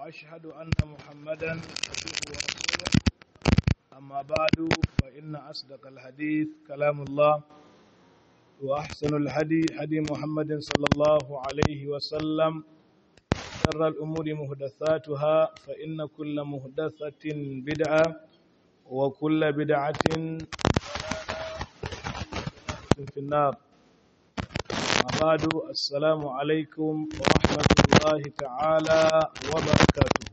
وأشهد أن محمدا عبده ورسوله أما بعد فإن أصدق الحديث كلام الله وأحسن الهدي هدي محمد صلى الله عليه وسلم شر الأمور مهدثاتها فإن كل مهدثة بدعة وكل بدعة في النار بعد السلام عليكم ورحمة الله تعالى وبركاته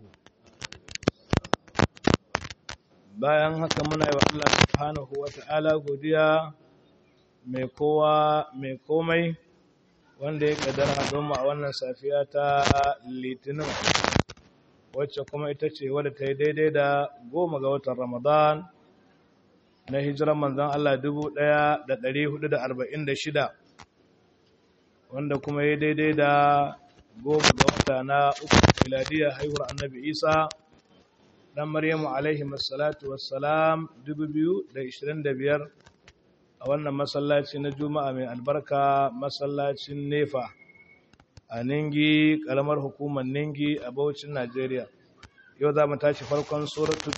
bayan haka muna yi wa Allah subhanahu wa ta'ala godiya mai kowa mai komai wanda ya kadara don a wannan safiya ta litinin wacce kuma ita ce wadda ta yi daidai da goma ga watan ramadan na hijiran manzan Allah 1446 wanda kuma ya daidai da goma ga wata na uku miladiya haihuwar annabi isa dan maryamu alaihi masallatu wassalam 2025 a wannan masallaci na juma'a mai albarka masallacin nefa a ningi kalamar hukumar ningi a baucin najeriya yau za mu tashi farkon suratul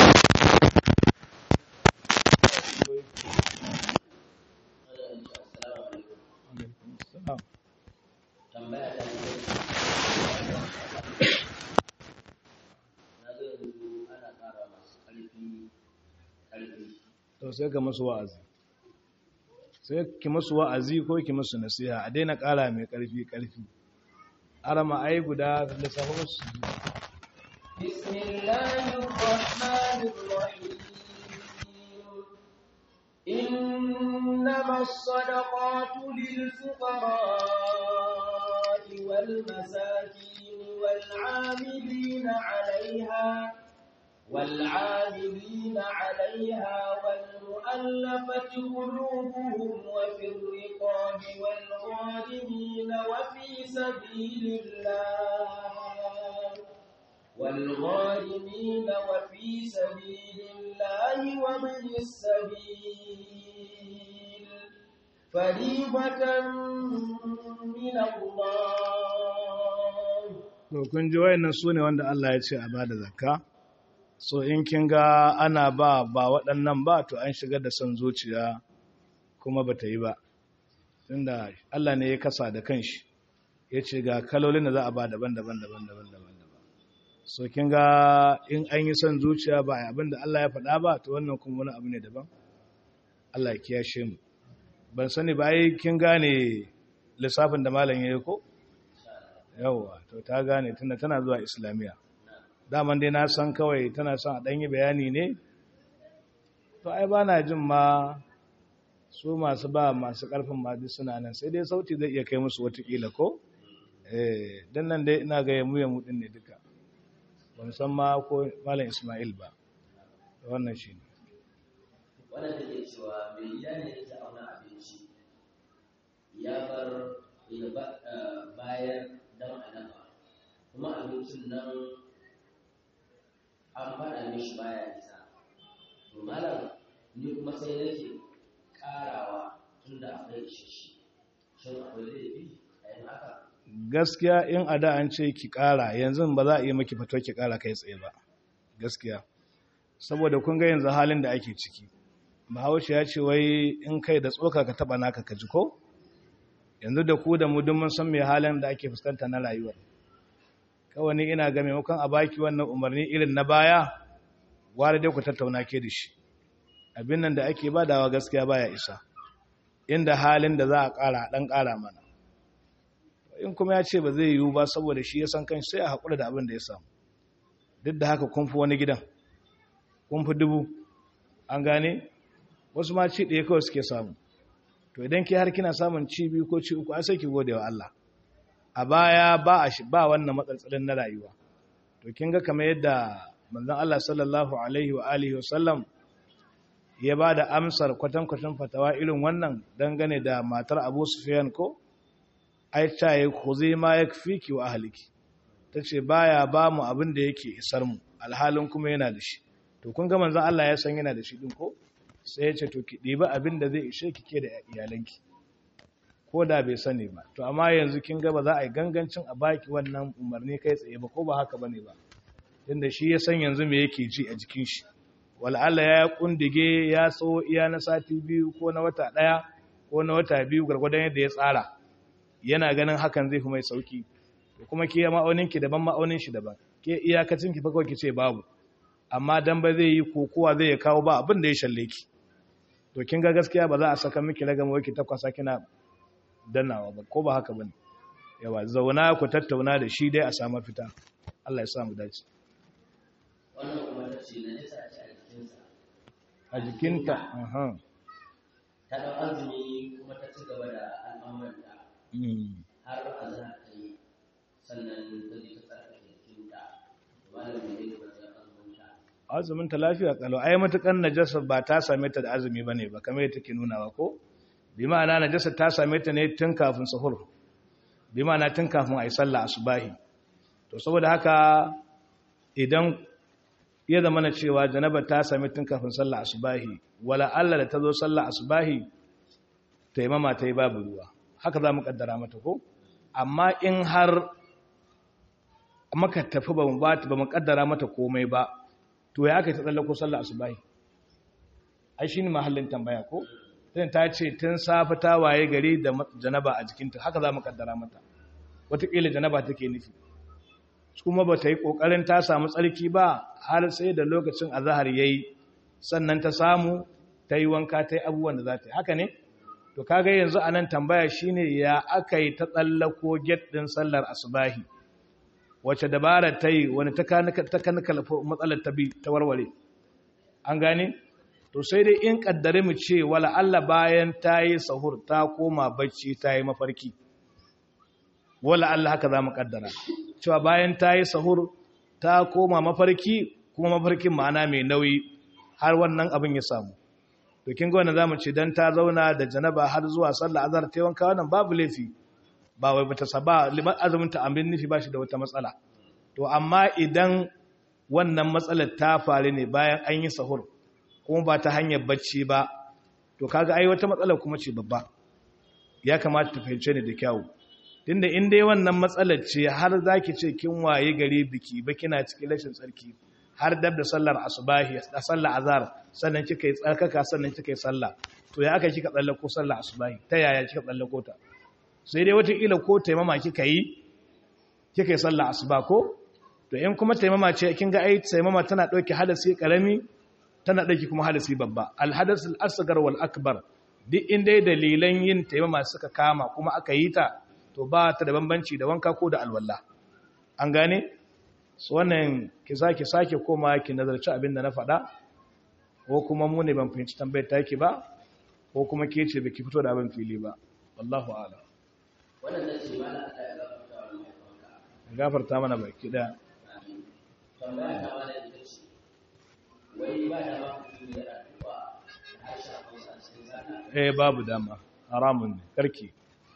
to sai ka musu wa'azi sai ki musu wa'azi ko ki musu nasiha a daina ƙara mai ƙarfi ƙarfi arama ai guda lissafin su بسم الله الرحمن الرحيم إنما الصدقات للفقراء والمساكين والعاملين عليها والعاملين عليها والمؤلفة قلوبهم وفي الرقاب والغارمين وفي سبيل الله والغارمين وفي سبيل الله ومن السبيل فريضة من الله to kun ji wayannan sune wanda Allah ya ce a bada zakka so in kin ga ana ba ba waɗannan ba to an shigar da son zuciya kuma ba ta yi ba tunda Allah ne ya kasa da kanshi ya ce ga kalolin da za a ba daban-daban daban-daban daban so kin ga in an yi son zuciya ba abin da Allah ya faɗa ba to wannan kuma wani abu ne daban Allah ya kiyashe mu ban sani ba ai kin gane lissafin da malam ya yi ko yawwa to ta gane tunda tana zuwa islamiya daman dai na san kawai tana son a ɗanyi bayani ne to ai ba na jin ma su masu ba masu ƙarfin madi suna nan sai dai sauti zai iya kai musu watakila ko eh don nan dai ina gaya mu ya mudin ne duka ban san ma ko malam ismail ba wannan shi ne wannan take cewa mai gida ne yake auna abinci ya bar ya bayar don a dafa kuma abincin nan an faɗa mishi baya isa to malam ni kuma sai nake ƙarawa tun da akwai ishishi shin akwai laifi a yin haka gaskiya in a da an ce ki ƙara yanzu ba za a iya maki fito ki ƙara kai tsaye ba gaskiya saboda kun ga yanzu halin da ake ciki bahaushe ya ce wai in kai da tsoka ka taba naka ka ji ko yanzu da ku da mu duk mun san me halin da ake fuskanta na rayuwar kawai ni ina ga maimakon a baki wannan umarni irin na baya gwara dai ku tattauna ke da shi abin nan da ake badawa gaskiya baya isa inda halin da za a ƙara ɗan ƙara mana in kuma ya ce ba zai yiwu ba saboda shi ya san kan sai a haƙura da abin da ya samu duk da haka kun fi wani gidan kun fi dubu an gane wasu ma ci ɗaya kawai suke samu to idan ke har kina samun ci biyu ko ci uku a sai ki gode wa Allah a baya ba a ba wannan matsaltsalin na rayuwa to kin ga kamar yadda manzon Allah sallallahu alaihi wa alihi wasallam ya ba da amsar kwatankwatan fatawa irin wannan dangane da matar Abu Sufyan ko ai ta yi khuzi ma yakfiki wa ahliki tace baya ba mu abin da yake isar mu alhalin kuma yana da shi to kun ga manzon Allah ya san yana da shi din ko sai ya ce to ki ɗiba abin da zai ishe ki ke da iyalanki ko da bai sani ba to amma yanzu kin ga ba za a yi gangancin a baki wannan umarni kai tsaye ba ko ba haka bane ba inda shi ya san yanzu me yake ji a jikin shi wal'alla ya kundige ya so iya na sati biyu ko na wata daya ko na wata biyu gargwadon yadda ya tsara yana ganin hakan zai fi mai sauki kuma ke ma'aunin ki daban ma'aunin shi daban ke iyakacin ki fa kawai ki ce babu amma dan ba zai yi kokowa zai ya kawo ba abin da ya shalle ki to kin ga gaskiya ba za a saka miki ragama wai ki takwasa kina dannawa ba ko ba haka bane yawa zauna ku tattauna da shi dai a samu fita Allah ya sa mu dace wannan kuma ta ce na nisa ce a jikinsa a jikinta aha ta ɗau azumi kuma ta ci gaba da al'amuranta mm. har azhar ta yi sannan ta ji ta tsarkake jikinta malamin ne da wajen azumunta azumin ta lafiya kalau ai matukan najasa ba ta same ta da azumi bane ba kamar yadda take nunawa ko bi ma'ana najasa ta same ta ne tun kafin sahur bi ma'ana tun kafin ayi sallah asubahi to saboda haka idan ya zama na cewa janaba ta same tun kafin sallah asubahi wala Allah da ta zo sallah asubahi taimama ta yi babu ruwa haka za mu kaddara mata ko amma in har maka tafi ba mu ba ba mu kaddara mata komai ba to ya aka ta tsallako sallah asubahi ai shine mahallin tambaya ko tun ta ce tun safi ta waye gari da janaba a jikinta haka za mu kaddara mata wataƙila janaba take nufi kuma ba ta yi ƙoƙarin ta samu tsarki ba har sai da lokacin azahar ya yi sannan ta samu ta yi wanka ta yi abubuwan da za ta yi haka ne to kaga yanzu a nan tambaya shine ya aka yi ta tsallako get ɗin sallar asubahi wace dabara ta yi wani ta kanikala matsalar ta bi ta warware an gane to sai dai in kaddare mu ce wala Allah bayan ta yi sahur ta koma bacci ta yi mafarki wala Allah haka za mu kaddara cewa bayan ta yi sahur ta koma mafarki kuma mafarkin ma'ana mai nauyi har wannan abin ya samu to kin ga wannan zamu ce dan ta zauna da janaba har zuwa sallah azhar ta wanka wannan babu laifi ba wai bata saba liman azumin ta amin nufi bashi da wata matsala to amma idan wannan matsalar ta faru ne bayan an yi sahur kuma ba ta hanyar bacci ba to kaga ai wata matsalar kuma ce babba ya kamata ta fahimce ni da kyau tunda in dai wannan matsalar ce har zaki ce kin waye gari biki ba kina cikin rashin tsarki har dab da sallar asubahi da sallar azhar sannan kika yi tsarkaka sannan kika yi sallah to ya aka kika tsallako sallar asubahi ta yaya kika tsallako ta sai dai wata kila ko taimama kika yi kika yi sallar asuba ko to in kuma taimama ce kin ga ai taimama tana dauke hadasi karami tana dauke kuma hadasi babba al hadas al asghar wal akbar duk inda dalilan yin taimama suka kama kuma aka yi ta to ba ta da bambanci da wanka ko da alwala an gane su wannan ki sake sake koma ki nazarci abin da na faɗa ko kuma mu ne ban fahimci tambayar taki ba ko kuma ke ce baki fito da abin fili ba wallahu a'lam wannan nace mana Allah ya gafarta wa mahaifanka gafarta mana baki daya tambaya ta mana ita ce wai ba da ma mutum ya addu'a da harshen Hausa a cikin sallah eh babu dama haramun ne karki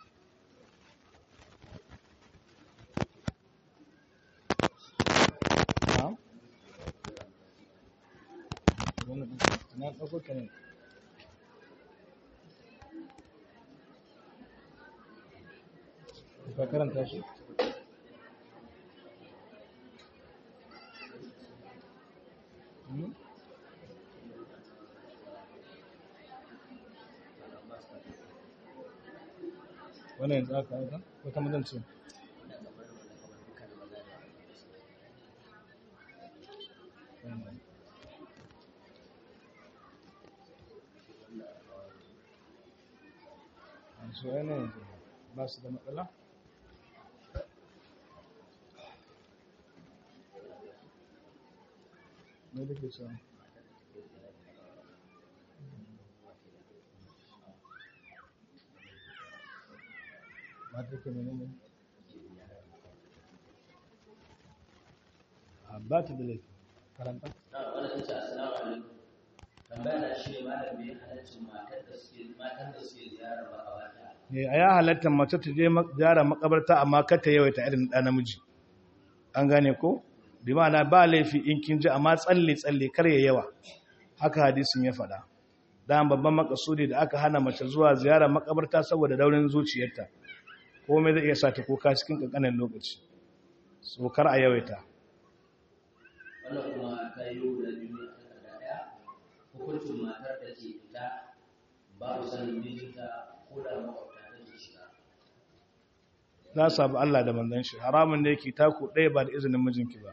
na'am wannan na dauko ka ne ka karanta shi Hmm? wannan yanzu aka aika ko ta mazan ce su yana yanzu ba su da matsala ne da ke sa mata ke menene a ba ta da laifi karanta na wannan tace assalamu alaikum tambaya na shi ne malam bai halaccin matar da suke matan da suke ziyarar makabarta ne a ya halatta mace ta je ziyara makabarta amma kar ta yawaita irin ɗan namiji an gane ko bi ma'ana ba laifi in kin ji amma tsalle tsalle kar ya yawa haka hadisin ya faɗa dan babban makasudi da aka hana mace zuwa ziyarar makabarta saboda daurin zuciyarta komai zai iya sa ta kuka cikin kankanin lokaci so kar a yawaita wannan kuma ta yi da biyu a takarda ɗaya hukuncin matar da ke fita babu sanin mijinta ko da makwabta take shiga za su abu Allah da manzon shi haramun da yake taku ɗaya ba da izinin mijinki ba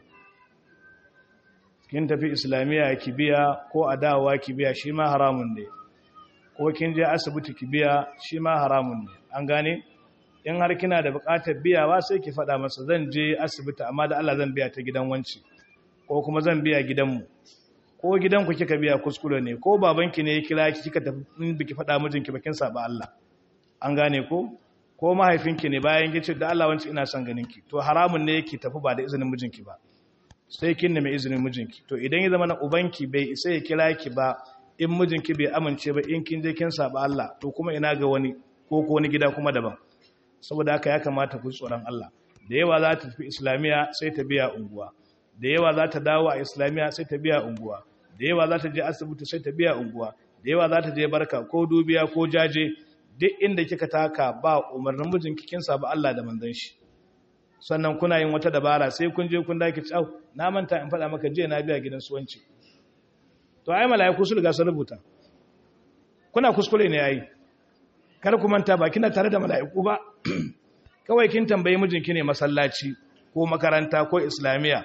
kin tafi islamiyya ki biya ko a dawowa ki biya shi ma haramun ne ko kin je asibiti ki biya shi ma haramun ne an gane in har kina da buƙatar biyawa sai ki faɗa masa zan je asibiti amma da Allah zan biya ta gidan wanci ko kuma zan biya gidanmu ko gidanku kika biya kuskure ne ko babanki ne ya kira ki kika tafi in biki faɗa mijinki bakin saba Allah an gane ko ko mahaifinki ne bayan gice da Allah wanci ina son ganin ki to haramun ne yake tafi ba da izinin mijinki ba sai kin nemi izinin mijinki to idan ya zama na ubanki bai isa ya kira ki ba in mijinki bai amince ba in kin je kin saba Allah to kuma ina ga wani ko ko wani gida kuma daban saboda haka ya kamata ku tsoron Allah da yawa za ta tafi islamiya sai ta biya unguwa da yawa za ta dawo a islamiya sai ta biya unguwa da yawa za ta je asibiti sai ta biya unguwa da yawa za ta je barka ko dubiya ko jaje duk inda kika taka ba umarnin mijinki kin saba Allah da manzon shi sannan kuna yin wata dabara sai kun je kun dake tsau na manta in faɗa maka je na biya gidan suwanci to ai malaiku su riga sun rubuta kuna kuskure ne yayi kar ku manta ba kina tare da malaiku ba kawai kin tambayi mijinki ne masallaci ko makaranta ko islamiya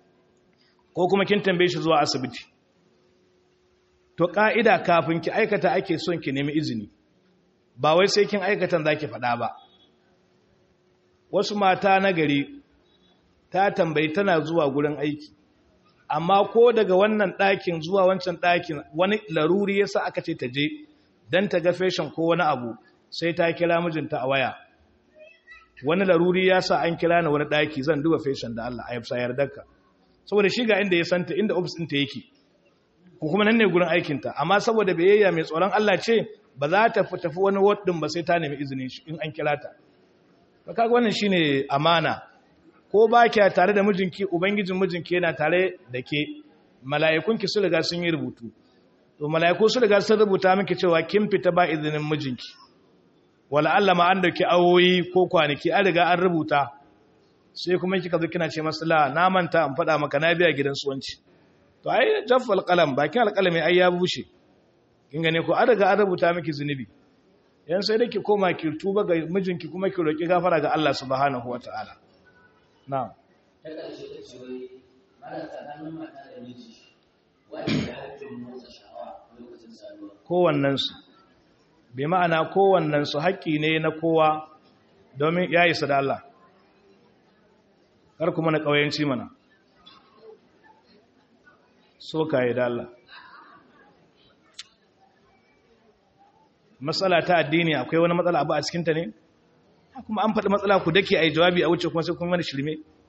ko kuma kin tambaye shi zuwa asibiti to ka'ida kafin ki aikata ake son ki nemi izini ba wai sai kin aikatan zaki faɗa ba wasu mata na gari ta tambayi tana zuwa gurin aiki amma ko daga wannan ɗakin zuwa wancan ɗakin wani laruri yasa aka ce ta je don ta ga feshin ko wani abu sai ta kira mijinta a waya wani laruri ya sa an kira na wani ɗaki zan duba feshin da Allah a yabsa yardarka saboda shi ga inda ya santa inda ofis ɗinta yake ko kuma nan ne gurin aikinta amma saboda biyayya mai tsoron Allah ce ba za ta tafi wani waddin ba sai ta nemi izinin shi in an kira ta ba kaga wannan shine amana ko ba kya tare da mijinki ubangijin mijinki yana tare da ke mala'ikunki su riga sun yi rubutu to mala'iku su riga sun rubuta miki cewa kin fita ba izinin mijinki wala Allah ma an dauki awoyi ko kwanaki an riga an rubuta sai kuma kika zo kina ce masa la na manta in faɗa maka na biya gidan suwanci to ai jaffal qalam bakin alqalami ai ya bushe kin gane ko an riga an rubuta miki zunubi yan sai da ki koma ki tuba ga mijinki kuma ki roki gafara ga Allah subhanahu wataala na'am ta ƙarshe ta ce wai ana tsakanin mata da miji wani da haƙƙin motsa sha'awa lokacin saduwa kowannen su bi ma'ana kowannen su haƙƙi ne na kowa domin ya isa da Allah kar kuma na ƙauyenci mana so ka yi da Allah matsala ta addini akwai wani matsala abu a cikinta ne kuma an faɗi matsala ku dake a yi jawabi a wuce kuma sai kuma wani shirme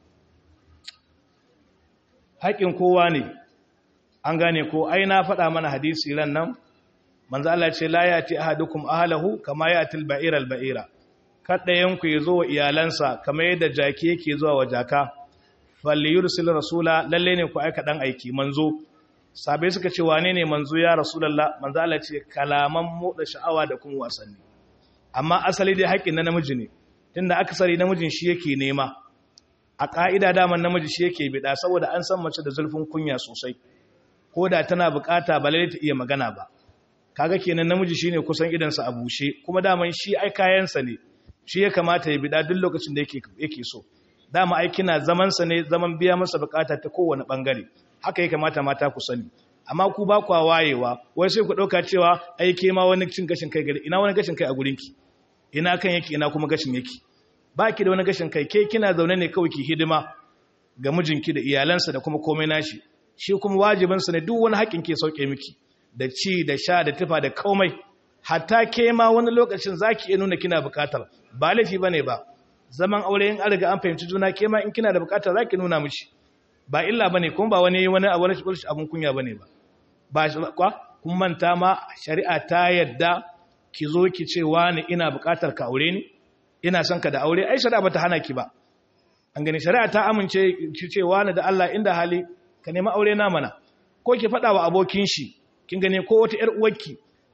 haƙƙin kowa ne an gane ko ai na faɗa mana hadisi ran nan manzo Allah ce la yati ahadukum ahlahu kama yati al-ba'ir al-ba'ira kada ku yazo wa iyalansa kamar yadda jaki yake zuwa wa jaka falyursil rasula lalle ne ku aika dan aiki manzo sabai suka ce wane ne manzo ya rasulullah manzo Allah ce kalaman moda sha'awa da kuma wasanni amma asali dai haƙƙin na namiji ne tunda akasari namijin shi yake nema a ƙa'ida daman namiji shi yake bida saboda an san mace da zulfin kunya sosai ko da tana bukata ba lalle ta iya magana ba kaga kenan namiji shine kusan idansa a bushe kuma daman shi ai kayansa ne shi ya kamata ya bida duk lokacin da yake yake so dama ai kina zaman sa ne zaman biya masa bukata ta kowane bangare haka ya kamata mata ku sani amma ku ba ku wayewa wai sai ku dauka cewa ai ke ma wani cin gashin kai gari ina wani gashin kai a gurinki ina kan yake ina kuma gashin yake baki da wani gashin kai ke kina zaune ne kawai ki hidima ga mijinki da iyalansa da kuma komai nashi shi kuma wajibinsa ne duk wani haƙin ke sauke miki da ci da sha da tufa da komai hatta ke ma wani lokacin zaki iya nuna kina bukatar ba laifi bane ba zaman aure in an riga an fahimci juna ke ma in kina da bukatar zaki nuna mishi ba illa bane kuma ba wani wani abu rashin abun kunya bane ba ba kwa kun manta ma shari'a ta yadda ki zo ki ce wani ina bukatar ka aure ni ina son ka da aure ai shari'a bata hana ki ba an gani shari'a ta amince ki ce wani da Allah inda hali ka nemi aure na mana ko ki faɗa wa abokin shi kin gane ko wata ƴar uwarki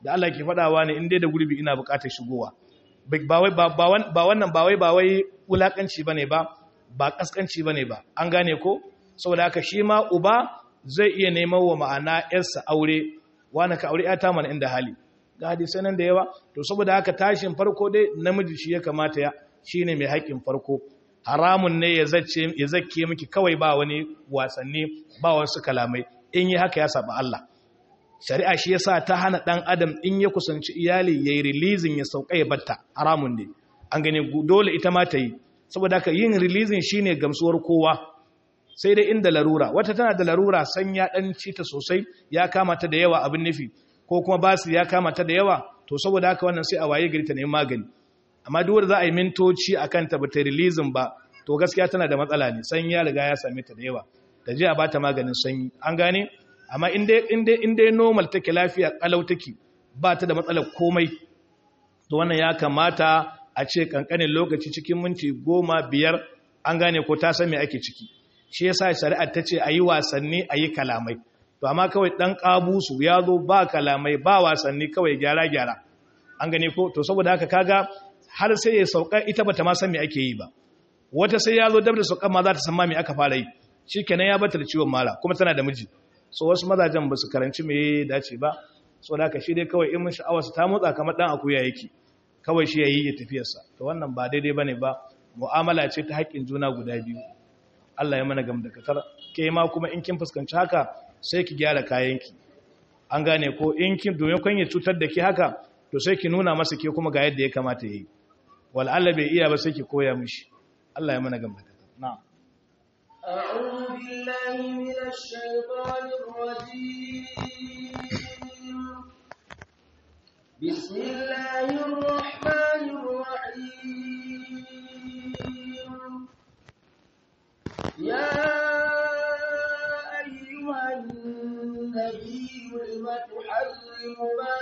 da Allah ke faɗawa ne in dai da gurbi ina buƙatar shigowa ba wai ba wannan ba wai ba wai wulakanci bane ba ba kaskanci bane ba an gane ko saboda haka shi ma uba zai iya neman wa ma'ana yarsa aure wani ka aure ta mana inda hali ga hadisai nan da yawa to saboda haka tashin farko dai namiji shi ya kamata ya shine mai haƙƙin farko haramun ne ya zace ya zakke miki kawai ba wani wasanni ba wasu kalamai in yi haka ya saba Allah shari'a shi yasa ta hana dan adam in ya kusanci iyali yayi releasing ya sauka ya batta haramun ne an gane dole ita ma ta yi saboda haka yin releasing shine gamsuwar kowa sai dai inda larura wata tana da larura san ya dan ci ta sosai ya kama ta da yawa abin nufi ko kuma basu ya kama ta da yawa to saboda haka wannan sai a waye gari ta neman magani amma duk wanda za a yi mintoci akan ta bata releasing ba to gaskiya tana da matsala ne san ya riga ya same ta da yawa ta je a bata maganin sanyi an gane amma in dai in dai in dai normal take lafiya kalau take ba ta da matsalar komai to wannan ya kamata a ce kankanin lokaci cikin minti goma biyar an gane ko ta san me ake ciki shi yasa shari'ar ta ce a yi wasanni a yi kalamai to amma kawai ɗan ƙabusu ya zo ba kalamai ba wasanni kawai gyara-gyara an gane ko to saboda haka kaga har sai ya sauka ita bata ma san me ake yi ba wata sai ya zo dab da sauka ma za ta san ma me aka fara yi shikenan ya bata da ciwon mara kuma tana da miji so wasu mazajen ba su karanci me ya dace ba so da haka shi dai kawai in mun sha'awarsa ta motsa kamar ɗan akuya yake kawai shi ya yi ya tafiyarsa to wannan ba daidai bane ba mu'amala ce ta haƙƙin juna guda biyu Allah ya mana gamdakatar ke ma kuma in kin fuskanci haka sai ki gyara kayanki an gane ko in kin domin kun ya cutar da ke haka to sai ki nuna masa ke kuma ga yadda ya kamata yayi wal Allah bai iya ba sai ki koya mishi Allah ya mana gamdakatar na'am أعوذ بالله من الشيطان الرجيم بسم الله الرحمن الرحيم يا أيها النبي لم تحرم ما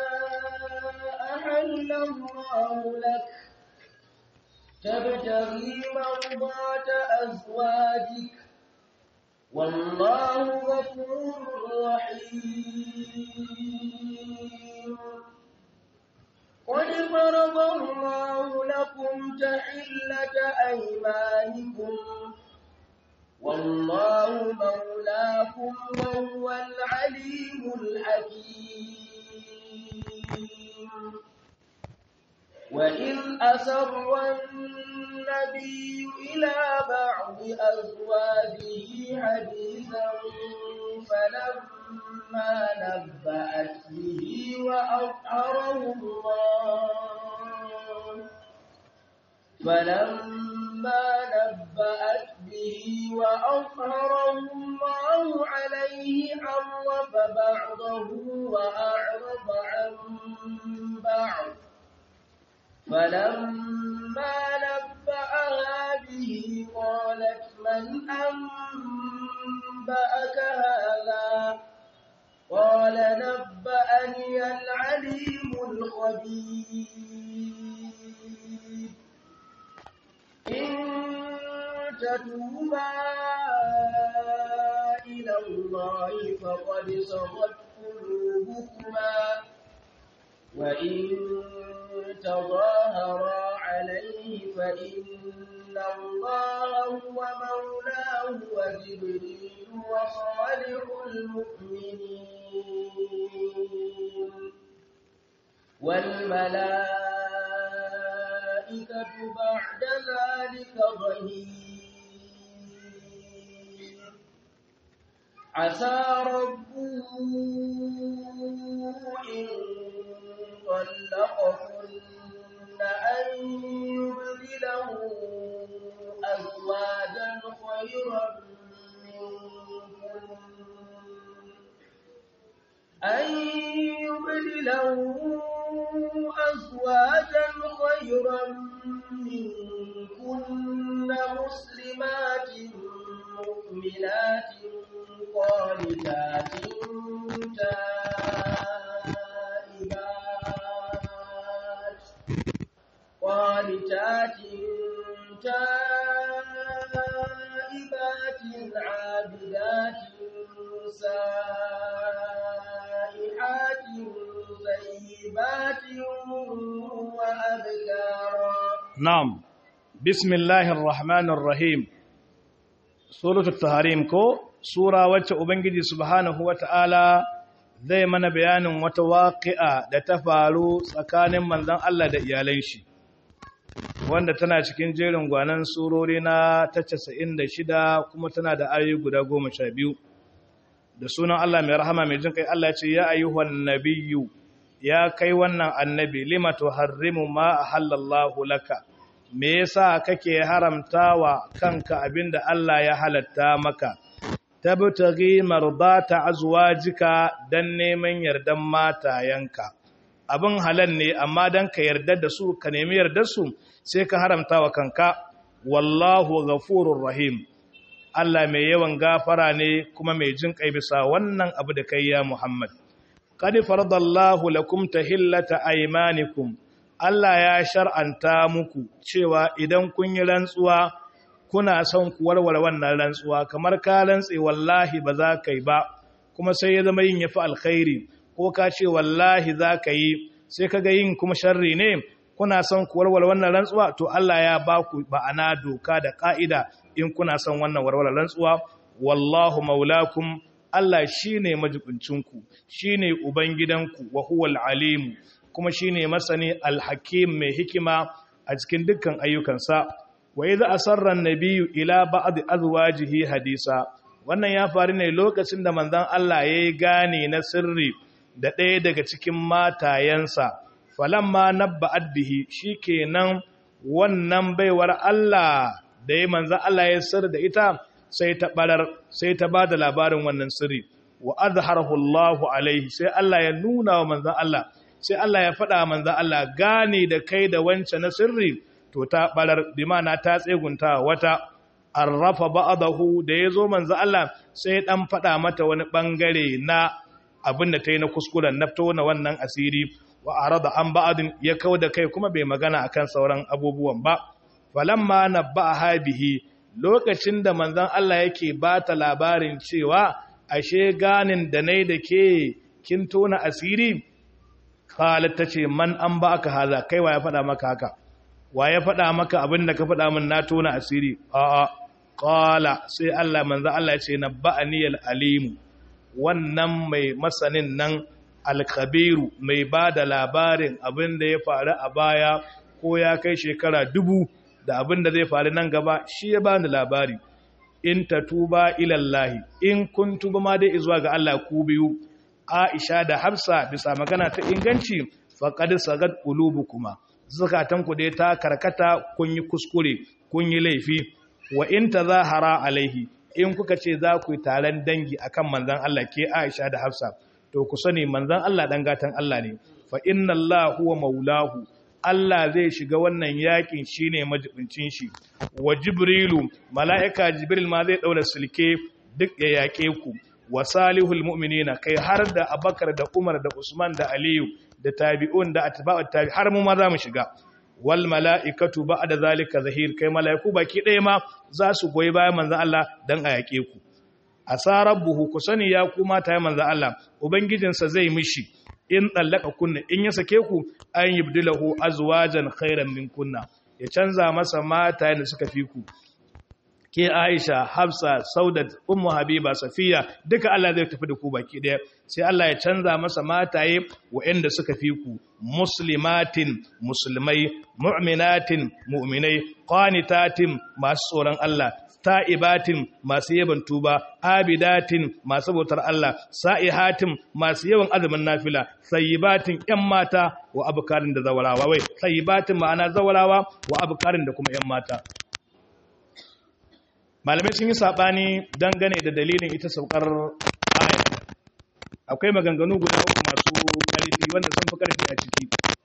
أحل الله لك تبتغي مرضات أزواجك والله غفور رحيم قد فرض الله لكم تحلة أيمانكم والله مولاكم وهو العليم الحكيم وإذ أسر النبي إلى بعض أزواجه حديثا فلما نبأت به وأظهره الله فلما نبأت به وأظهره الله عليه عرف بعضه وأعرض عن بعض فلما نبأها به قالت من أنبأك هذا قال نبأني العليم الخبير إن تتوبا إلى الله فقد صغت قلوبكما وإن تظاهرا عليه فإن الله هو مولاه وجبريل وصالح المؤمنين والملائكة بعد ذلك ظهير عسى ربه إن طلقكن أن يبدله أزواجا خيرا منكن أن يبدله أزواجا خيرا منكن مسلمات مؤمنات قانتات تائبات قانتات تائبات عابدات سائحات na'am bismillahir rahmanir rahim suratul taharim ko sura wacce ubangiji subhanahu wata'ala zai mana bayanin wata waqi'a da ta faru tsakanin manzon Allah da iyalan shi wanda tana cikin jerin gwanan surori na ta 96 kuma tana da ayoyi guda 12 da sunan Allah mai rahama mai jin kai Allah ce ya ayyuhan nabiyyu ya kai wannan annabi lima tuharrimu ma ahallallahu laka me yasa kake haramtawa kanka abinda Allah ya halatta maka tabtaghi mardata azwajika dan neman yardan matayanka abin halal ne amma dan ka yarda da su ka nemi yardar su sai ka haramtawa kanka wallahu ghafurur rahim Allah mai yawan gafara ne kuma mai jin kai bisa wannan abu da kai ya Muhammad qad faradallahu lakum tahillata aymanikum Allah ya shar'anta muku cewa idan kun yi rantsuwa kuna son ku warware wannan rantsuwa kamar ka rantse wallahi ba za ka yi ba kuma sai ya zama yin yafi alkhairi ko ka ce wallahi za ka yi sai kaga yin kuma sharri ne kuna son ku warware wannan rantsuwa to Allah ya ba ku ba'ana doka da ka'ida in kuna son wannan warware rantsuwa wallahu maulakum Allah shine majibincinku shine ubangidanku wa huwal alim kuma shine masani alhakim mai hikima a cikin dukkan ayyukansa wa idza asarra an-nabiyyu ila ba'd azwajihi hadisa wannan ya faru ne lokacin da manzon Allah yayi gane na sirri da ɗaya daga cikin matayensa falamma nabba'at bihi shikenan wannan baiwar Allah da ya manzon Allah ya sirri da ita sai ta barar sai ta bada labarin wannan sirri wa azharahu Allahu alaihi sai Allah ya nuna wa manzon Allah sai Allah ya faɗa manzon Allah gane da kai da wancan na sirri to ta barar bimana ta tsegunta wata arrafa ba'dahu da yazo manzo Allah sai dan fada mata wani bangare na abin da tayi na kuskuren nafto na wannan asiri wa arada an ba'din ya kauda kai kuma bai magana akan sauran abubuwan ba falamma nabbaha bihi lokacin da manzon Allah yake bata labarin cewa ashe ganin da nai da ke kin tona asiri qalat tace man an ba aka haza kai wa ya fada maka haka wa ya faɗa maka abin da ka faɗa min na tona asiri a'a qala sai Allah manzo Allah ya ce nabba'ani alimu wannan mai masanin nan alkabiru mai ba da labarin abin da ya faru a baya ko ya kai shekara dubu da abin da zai faru nan gaba shi ya bani labari in ta tuba ilallahi in kun tuba ma dai zuwa ga Allah ku biyu Aisha da Hafsa bisa magana ta inganci faqad sagad qulubukuma zukatanku dai ta karkata kun yi kuskure kun yi laifi wa in tazahara alaihi in kuka ce za ku yi taron dangi akan manzon Allah ke Aisha da Hafsa to ku sani manzon Allah dan gatan Allah ne fa inna Allah huwa maulahu Allah zai shiga wannan yakin shine majibincin shi wa jibrilu mala'ika jibril ma zai daura silke duk ya yake ku wa salihul mu'minina kai har da Abakar da Umar da Usman da Aliyu da tabi'un da atba'ut tabi har mu ma za mu shiga wal mala'ikatu ba'da zalika zahir kai mala'iku baki ɗaya ma za su goyi bayan manzon Allah dan a yake ku asarabbuhu ku sani ya ku mata ya manzon Allah ubangijinsa zai mishi in tsallaka kunna in ya sake ku an yibdilahu azwajan khairan min kunna ya canza masa mata da suka fi ku ke Aisha, Hafsa, Saudat, Ummu Habiba, Safiya, duka Allah zai tafi da ku baki ɗaya. Sai Allah ya canza masa mataye waɗanda suka fi ku, muslimatin, musulmai, mu'minatin, mu'minai, qanitatin, masu tsoron Allah, ta'ibatin, masu yaban tuba, abidatin, masu bautar Allah, sa'ihatin, masu yawan azumin nafila, sayyibatin ‘yan mata wa abukarin da zawarawa, wai, sayyibatin ma'ana zawarawa wa abukarin da kuma ‘yan mata. malamai sun yi saɓani dangane da dalilin ita saukar aya akwai maganganu guda uku masu ƙarfi wanda sun fi ƙarfi a ciki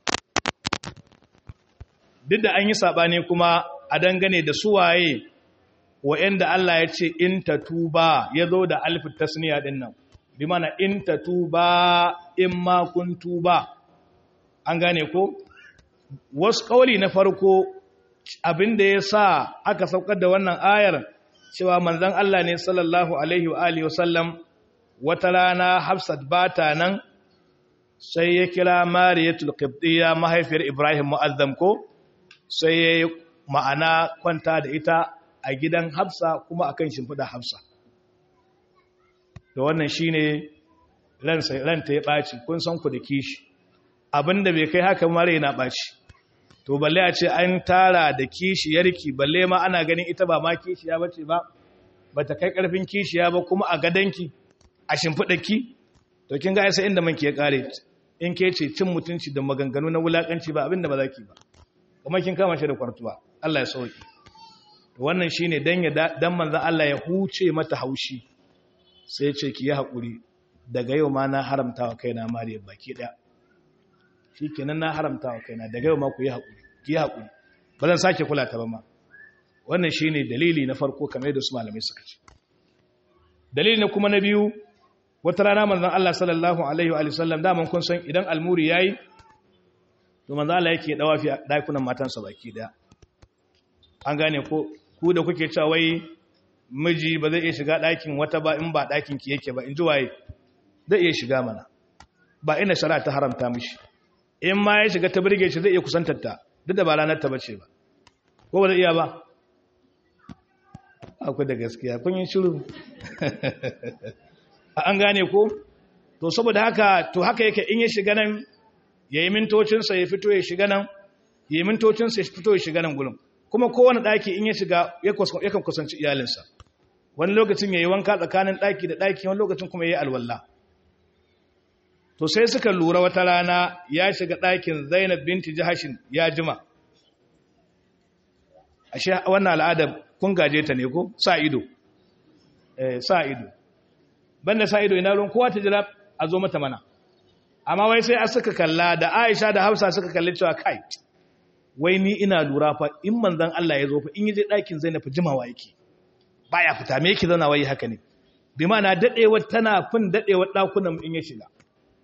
duk da an yi saɓani kuma a dangane da suwaye wa'yanda Allah ya ce in ta tuba ya zo da alfit tasniya ɗin nan bi mana in ta tuba in ma kun tuba an gane ko wasu ƙauli na farko abin da ya sa aka saukar da wannan ayar cewa manzon Allah ne sallallahu alaihi wa alihi wasallam wata rana Hafsat bata nan sai ya kira Mariyatul Qibtiyya mahaifiyar Ibrahim Mu'azzam ko sai ya yi ma'ana kwanta da ita a gidan hafsa kuma akan shimfiɗa hafsa da wannan shi ne ranta ya ɓaci kun san ku da kishi abinda bai kai haka mara yana ɓaci to balle a ce an tara da kishiyarki balle ma ana ganin ita ba ma kishiya ba ce ba ba ta kai ƙarfin kishiya ba kuma a gadanki a shimfiɗarki to kin ga sai inda manki ya ƙare in ke ce cin mutunci da maganganu na wulaƙanci ba abinda ba za ki ba kuma kin kama shi da kwartuwa Allah ya sauki to wannan shine dan ya dan manzo Allah ya huce mata haushi sai ya ce ki yi hakuri daga yau ma na haramta wa kaina mariya baki daya shikenan na haramta wa kaina daga yau ma ku yi hakuri ki yi hakuri ba zan sake kula ta ba ma wannan shine dalili na farko kamar yadda su malamai suka ce dalili na kuma na biyu wata rana manzon Allah sallallahu alaihi wa sallam da mun kun san idan almuri yayi to manzo Allah yake dawa fi dakunan matansa baki daya an gane ko ku da kuke cewa wai miji ba zai iya shiga dakin wata ba in ba dakin ki yake ba in ji waye zai iya shiga mana ba ina shari'a ta haramta mishi in ma ya shiga ta burge shi zai iya kusantar ta duk da ba ranar ta bace ba ko ba zai iya ba akwai da gaskiya kun yi shiru an gane ko to saboda haka to haka yake in ya shiga nan ya yi mintocinsa ya fito ya shiga nan ya yi mintocinsa ya fito ya shiga nan gulun kuma kowane ɗaki in ya shiga yakan kusanci iyalinsa wani lokacin ya yi wanka tsakanin ɗaki da ɗaki wani lokacin kuma ya yi alwallah to sai suka lura wata rana ya shiga ɗakin zainab binti jihashin ya jima ashe wannan al'adar kun gaje ta ne ko sa ido sa ido banda sa ido ina ruwan kowa ta jira a zo mata mana amma wai sai a suka kalla da Aisha da Hafsa suka kalli cewa kai wai ni ina lura fa in manzon Allah ya zo fa in yaje ɗakin Zainab jimawa yake baya fita me yake zauna wai haka ne bi na dadewa tana fin dadewa dakunan in ya shiga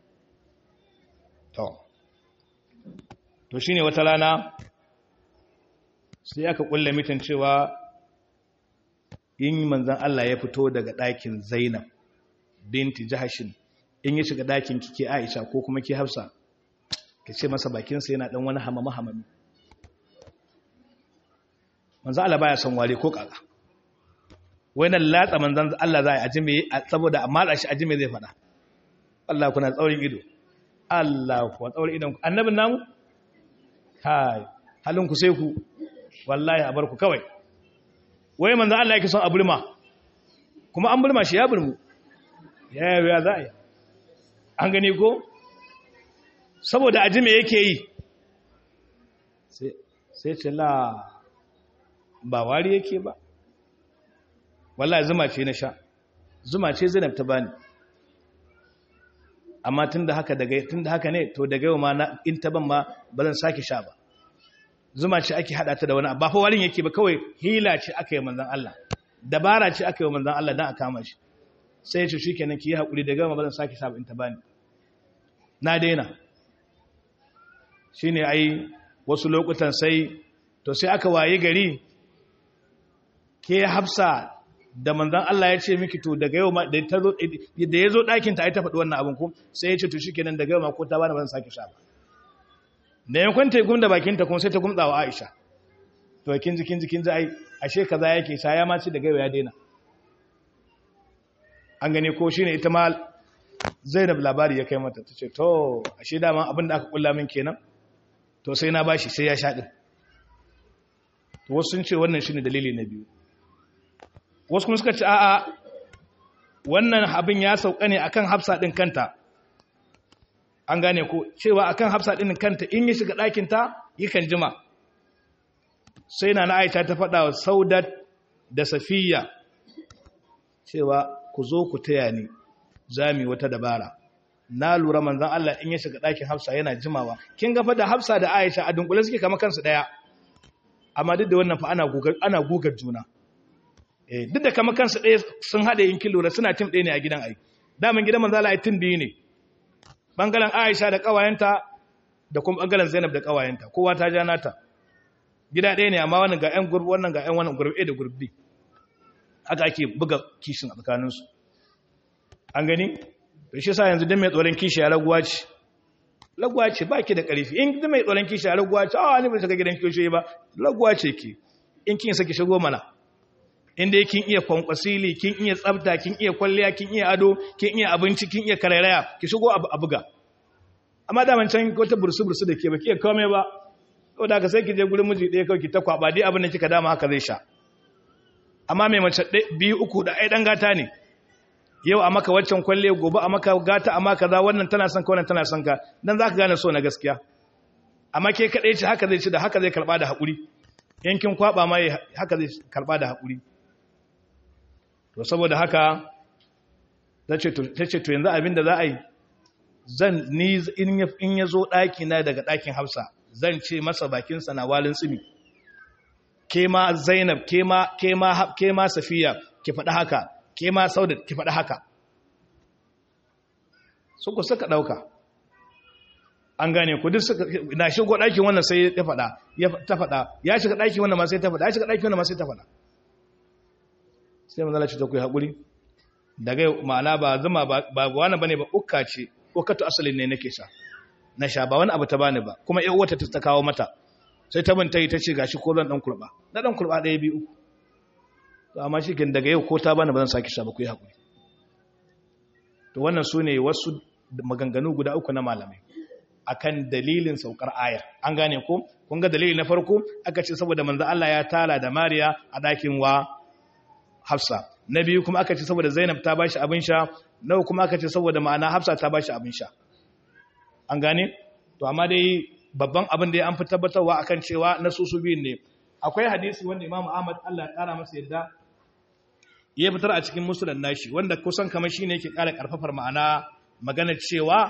to to shine wata rana sai aka kulle mitin cewa in manzon Allah ya fito daga ɗakin Zainab binti Jahashin in ya shiga ɗakin kike Aisha ko kuma ke Hafsa ka ce masa bakinsa yana ɗan wani hamama hamami manzo Allah baya son ware ko kaka nan latsa manzon Allah za a ajime saboda amma da shi ajime zai fada Allah kuna tsaurin ido Allah kuwa tsaurin idon ku annabin namu kai halin ku sai ku wallahi a bar ku kawai wai manzo Allah yake son a burma kuma an burma shi ya burmu ya ya za a yi an gani ko saboda aji me yake yi sai ce la ba wari yake ba wallahi zuma ce na sha zuma ce zainab ta bani amma tunda haka daga tunda haka ne to daga yau ma na in ta ban ma ba zan sake sha ba zuma ce ake hada ta da wani ba fa warin yake ba kawai hila ce aka yi manzon Allah dabara ce aka yi manzon Allah dan a kama shi sai ya ce shikenan ki yi hakuri daga yau ma ba zan sake sha ba in ta bani na daina shine ai wasu lokutan sai to sai aka waye gari ke hafsa da manzan Allah ya ce miki to daga yau ma da ta zo da yazo ɗakin ta ai ta faɗi wannan abin ko sai ya ce to shikenan daga yau ma ko ta bani ban sake sha ba da yankon ta gumda bakin ta kuma sai ta gumda wa Aisha to kin ji kin ji kin ji ai ashe kaza yake sha ya ma ce daga yau ya daina an gane ko shine ita ma Zainab labari ya kai mata tace to ashe dama abin da aka kulla min kenan to sai na bashi sai ya sha din to wasu sun ce wannan shine dalili na biyu wasu kuma suka ce a'a wannan abin ya sauka ne akan hafsa din kanta an gane ko cewa akan hafsa din kanta in ya shiga ɗakin ta yakan jima sai na Aisha ta faɗa wa Saudat da Safiya cewa ku zo ku taya ni zami wata dabara na lura manzon Allah in ya shiga ɗakin Hafsa yana jimawa kin ga fa da Hafsa da Aisha a dunkule suke kama kansu daya amma duk da wannan fa ana gugar ana gugar juna eh duk da kama kansu daya sun hade in kin lura suna tim ɗaya ne a gidan ai daman gidan manzon Allah ai tim biyu ne bangaren Aisha da kawayenta da kuma bangaren Zainab da kawayenta kowa ta ja nata gida ɗaya ne amma wannan ga ƴan gurbi wannan ga ƴan wannan gurbi da gurbi haka ake buga kishin a tsakaninsu an gani to shi sa yanzu dan mai tsoron kishi ya raguwa ce laguwa ce ba ki da ƙarfi in ki mai tsoron kishi a laguwa ce a ni ba shiga gidan kishi ba laguwa ce ki in kin saki shigo mana inda kin iya kwankwasili kin iya tsafta kin iya kwalliya kin iya ado kin iya abinci kin iya karairaya ki shigo a buga amma da man can wata bursu bursu da ke ba ki iya kome ba saboda ka sai ki je gurin miji ɗaya kawai ki ta kwaba dai abin da kika dama haka zai sha amma mai mace biyu uku da ai dan gata ne yau a maka waccan kwalle gobe a maka gata a maka za wannan tana son ka wannan tana son ka dan zaka gane so na gaskiya amma ke kadai ce haka zai ci da haka zai karba da hakuri yankin kwaba mai haka zai karba da hakuri to saboda haka tace to tace to yanzu abinda za a yi zan ni in ya zo daki na daga dakin Hafsa zan ce masa bakin sa na walin tsimi ke ma Zainab ke ma ke ma ke ma Safiya ki faɗi haka ke ma Saudat ki faɗi haka su ku suka ɗauka an gane ku duk suka na shigo ɗakin wannan sai ya faɗa ya ta faɗa ya shiga ɗakin wannan ma sai ta faɗa ya shiga ɗakin wannan ma sai ta faɗa sai manzala ce ta ku yi haƙuri daga ma'ana ba zuma ba wani bane ba ukka ce ukkatu asalin ne nake sha na sha ba wani abu ta bani ba kuma ƴan uwata ta kawo mata sai ta bin ta yi ta ce gashi ko zan dan kurba na dan kurba ɗaya biyu to amma shi kin daga yau ko ta bani ba zan saki sha ba ku yi haƙuri to wannan su ne wasu maganganu guda uku na malamai akan dalilin saukar ayar an gane ko kun ga dalili na farko aka ce saboda manzo Allah ya tala da Mariya a dakin wa Hafsa na biyu kuma aka ce saboda Zainab ta bashi abin sha na kuma aka ce saboda ma'ana Hafsa ta bashi abin sha an gane to amma dai babban abin da ya an fi tabbatarwa akan cewa na susu biyun ne akwai hadisi wanda Imam Ahmad Allah ya kara masa yadda ya fitar a cikin musulun nashi wanda kusan kamar shine yake kara karfafar ma'ana magana cewa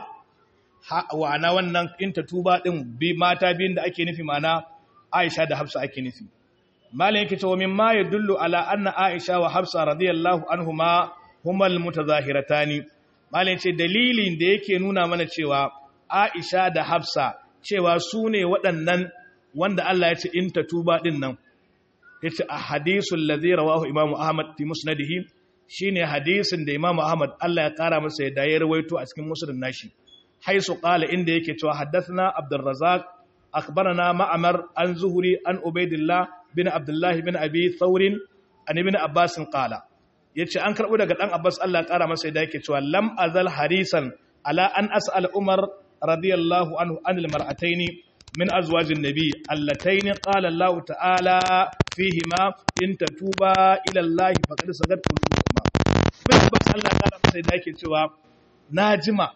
wa'ana wannan inta tuba din bi mata biyun da ake nufi ma'ana Aisha da Hafsa ake nufi malam yake cewa mimma yadullu ala anna Aisha wa Hafsa radiyallahu anhuma humal mutazahiratani malam yace dalilin da yake nuna mana cewa Aisha da Hafsa cewa su ne waɗannan wanda Allah ya ce inta tuba din nan yace a hadisul ladhi rawahu Imam Ahmad fi musnadihi shine hadisin da Imam Ahmad Allah ya kara masa ya dayar rawaito a cikin musnadin nashi haisu qala inda yake cewa haddathna Abdul Razzaq akhbarana Ma'mar an Zuhri an Ubaidillah bin Abdullah bin Abi Thawr an ibn Abbas qala yace an karbo daga dan Abbas Allah ya kara masa ya yake cewa lam azal harisan ala an as'al Umar radiyallahu anhu anil mar'ataini من أزواج النبي اللتين قال الله تعالى فيهما إن تتوبا إلى الله فقد سقط قلوبكما من بس الله قال masa da yake cewa najima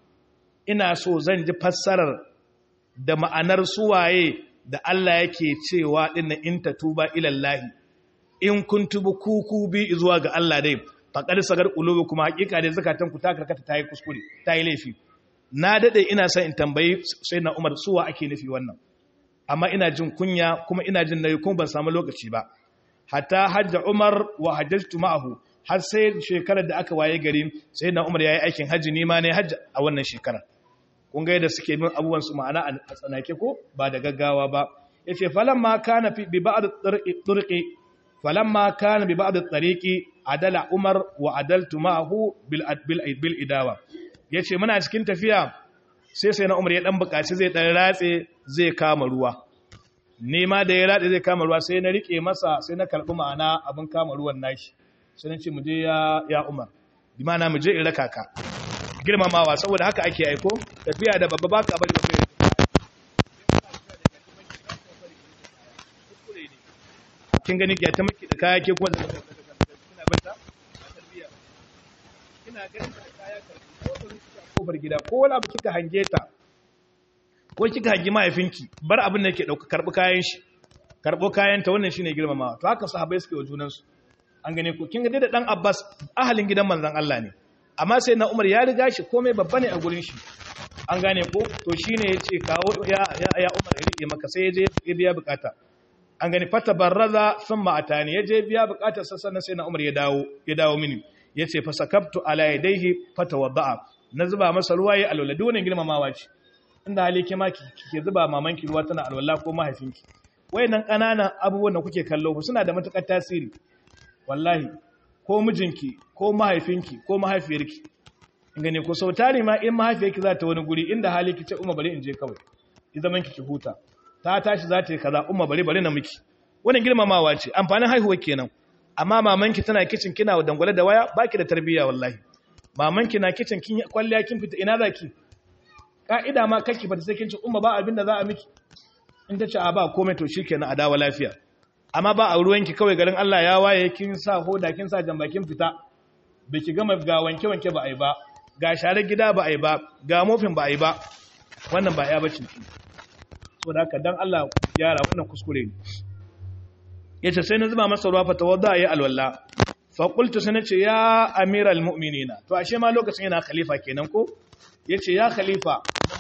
ina so zan ji fassarar da ma'anar suwaye da Allah yake cewa din in tatuba ila Allah in kun tubu kuku bi zuwa ga Allah dai faqad sagar qulubukum hakika dai zakatan ku ta karkata tayi kuskure tayi laifi na dade ina son in tambayi sai na Umar suwa ake nufi wannan amma ina jin kunya kuma ina jin nayi kuma ban samu lokaci ba hatta hajja Umar wa hajjatu ma'ahu har sai shekarar da aka waye gari sai na Umar yayi aikin haji ni ma ne hajji a wannan shekarar kun ga yadda suke bin abubuwan su ma'ana a tsanake ko ba da gaggawa ba yace falamma kana fi bi ba'd turqi falamma kana bi ba'd tariqi adala Umar wa adaltu ma'ahu bil bil idawa ya ce muna cikin tafiya sai sai na umar ya ɗan bukaci zai ɗan ratse zai kama ruwa nema da ya ratse zai kama ruwa sai na riƙe masa sai na karɓi ma'ana abin kama ruwan nashi sai na ce mu je ya umar bi mana mu je in raka ka girmamawa saboda haka ake aiko tafiya da babba baka bari ba kin gani ya ta miki da kaya ke kuma da kina banta tarbiya kina ganin da kaya kofar gida ko wani abu kika hange ta ko kika hangi mahaifinki bar abin da yake dauka karbi kayan shi karbo kayan ta wannan shine girmamawa to haka sahabbai suke wa junan su an gane ko kin ga da dan Abbas ahalin gidan manzon Allah ne amma sai na Umar ya riga shi komai babba ne a gurin shi an gane ko to shine yace kawo ya ya Umar ya rike maka sai yaje ya biya bukata an gani fata barraza thumma atani yaje biya bukatar sa sannan sai na Umar ya dawo ya dawo mini yace fa sakabtu ala yadayhi fatawadda'a na zuba masa ruwa ya alwala duk wannan girmamawa ce inda hali ke ma kike zuba mamanki ruwa tana alwala ko mahaifinki wayannan kananan abubuwan da kuke kallo ba suna da matukar tasiri wallahi ko mijinki ko mahaifinki ko mahaifiyarki in gane ko sau tari ma in mahaifiyarki za ta wani guri inda hali ki ce umma bari in je kawai ki zaman ki ki huta ta tashi za ta yi kaza umma bari bari na miki wannan girmamawa ce amfanin haihuwa kenan amma mamanki tana kicin kina dangwale da waya baki da tarbiyya wallahi mamanki na kicin kin kwalliya kin fita ina zaki ka'ida ma kake fata sai kin ce umma ba abin da za a miki in ta ce a ba komai to shikenan a dawo lafiya amma ba a ruwanki kawai garin Allah ya waye kin sa hoda kin sa jamba kin fita biki gama ga wanke wanke ba ai ba ga share gida ba ai ba ga mofin ba ai ba wannan ba ya bace ki so da haka dan Allah gyara wannan kuskure ne yace sai na zuba masa ruwa fa tawadda ya alwala fa qultu sai nace ya amiral mu'minina to ashe ma lokacin yana khalifa kenan ko yace ya khalifa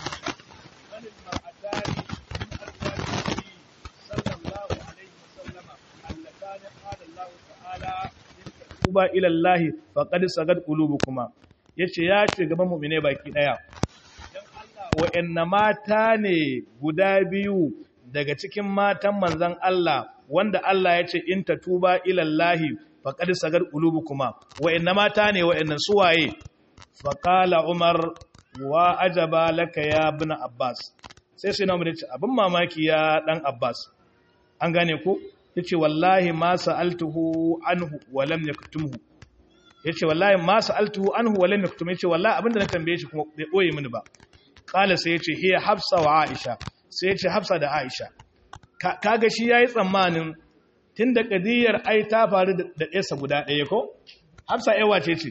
tuba ila Allah faqad sagad qulubukuma yace ya ce gaban mu'mine baki daya dan Allah wa'anna mata ne guda biyu daga cikin matan manzon Allah wanda Allah ya ce in tatuba ila Allah faqad sagad qulubukuma wa'anna mata ne wa'annan suwaye faqala Umar wa ajaba laka ya ibn Abbas sai sai na mu ce abin mamaki ya dan Abbas an gane ko yace wallahi ma sa'altuhu anhu wa lam yaktumhu yace wallahi ma sa'altuhu anhu wa lam yaktum yace wallahi abinda na tambaye shi kuma bai boye mini ba qala sai yace hiya hafsa wa aisha sai yace hafsa da aisha kaga shi yayi tsammanin tunda kadiyar ai ta faru da ɗayarsa guda ɗaya ko hafsa ai wace ce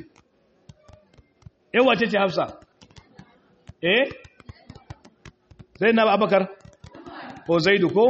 ai wace ce hafsa eh sai na abakar ko zaidu ko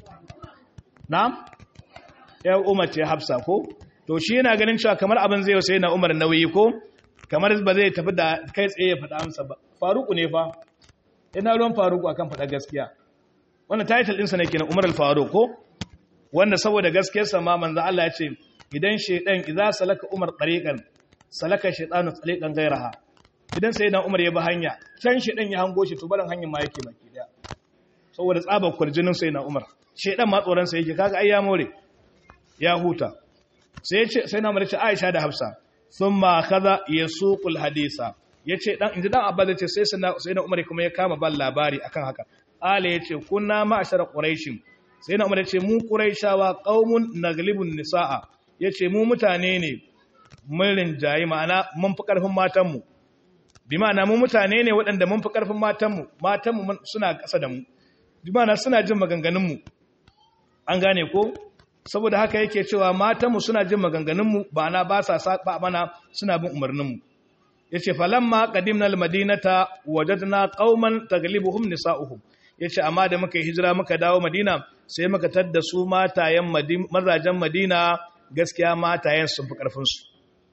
na'am ya umar ce hafsa ko to shi yana ganin cewa kamar abin zai sai na umar nauyi ko kamar ba zai tafi da kai tsaye ya faɗa amsa ba faruku ne fa ina ruwan faruku akan faɗa gaskiya wannan title ɗinsa ne kenan umar al-faruq ko wanda saboda gaskiyarsa ma manzo Allah ya ce idan shaydan idza salaka umar tariqan salaka shaytanu tariqan ghayraha idan sai dan umar ya bi hanya can shaydan ya hango shi to barin hanyar ma yake baki daya saboda tsabar kurjinin sai na umar shaydan ma tsoron sa yake kaga ai ya more ya huta sai ya ce sai na umar ya ce Aisha da Hafsa thumma kaza yasuqul hadisa yace dan inji dan abba ce sai sai na umar kuma ya kama ban labari akan haka ala yace kunna ma'ashara quraishin sai na umar yace mu quraishawa qaumun naglibun nisaa yace mu mutane ne mun rinjayi ma'ana mun fi karfin matan mu bi ma'ana mu mutane ne waɗanda mun fi karfin matan mu matan mu suna ƙasa da mu bi ma'ana suna jin maganganun mu an gane ko saboda haka yake cewa matan mu suna jin maganganun mu ba na ba sa saba mana suna bin umarnin mu yace falamma qadimna almadinata wajadna qauman taglibuhum nisa'uhum yace amma da muka hijira muka dawo madina sai muka tadda su matayen mazajen madina gaskiya matayen sun fi karfin su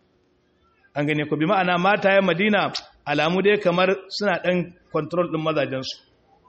an gane ko bi ma'ana matayen madina alamu dai kamar suna dan control din mazajen su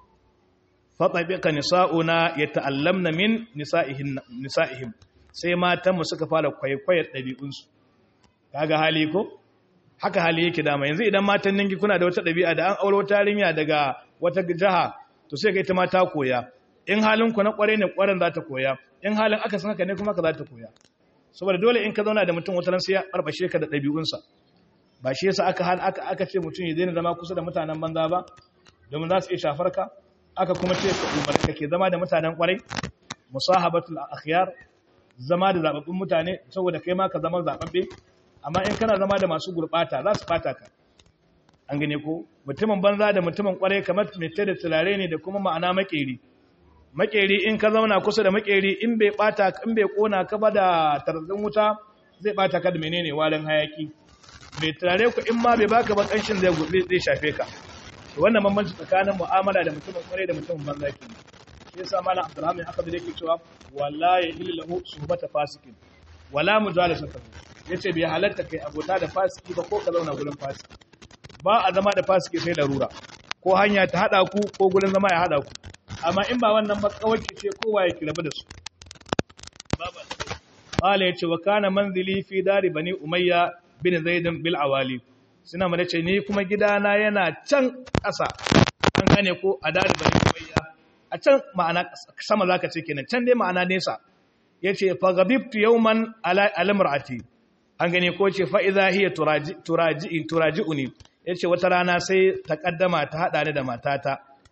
fatabiqa nisa'una yata'allamna min nisa'ihim nisa'ihim sai matan mu suka fara kwaikwayar dabi'un su kaga hali ko haka hali yake dama yanzu idan matan ninki kuna da wata ɗabi'a da an aure wata yarinya daga wata jiha to sai ga ita ma ta koya in halin ku na kware ne kwaren za ta koya in halin aka san haka ne kuma ka za ta koya saboda dole in ka zauna da mutum wata ran sai ya barbashe ka da ɗabi'unsa ba shi yasa aka hal aka aka ce mutum ya daina zama kusa da mutanen banza ba domin za su iya shafar ka aka kuma ce ka umarni ka ke zama da mutanen kwarai musahabatul akhyar zama da zababbun mutane saboda kai ma ka zama zababbe amma in kana zama da masu gurbata za su bata ka an gane ko mutumin banza da mutumin kwarai kamar mai da turare ne da kuma ma'ana makeri makeri in ka zauna kusa da makeri in bai bata in bai kona ka ba da tarzan wuta zai bata ka da menene warin hayaki mai turare ku in ma bai baka ba kanshin zai gurbe zai shafe ka to wannan bambanci tsakanin mu'amala da mutumin kwarai da mutumin banza ke shi yasa malam Abdulrahman aka da yake cewa wallahi illahu suhbata fasikin wala mujalasatu yace bai halatta kai abota da fasiki ba ko ka zauna gurin fasiki ba a zama da fasiki sai larura ko hanya ta hada ku ko gurin zama ya hada ku amma in ba wannan ba kawai ce kowa ya kirabu da su baba qala yace wa kana manzili fi dari bani umayya bin zaid bil awali suna mana ce ni kuma gidana yana can ƙasa an gane ko a dari bani umayya a can ma'ana sama zaka ce kenan can dai ma'ana nesa yace fa gabibtu yawman ala al-mar'ati an gane ko ce fa'iza hiya turaji'uni yace wata rana sai ta kaddama ta hada ni da matata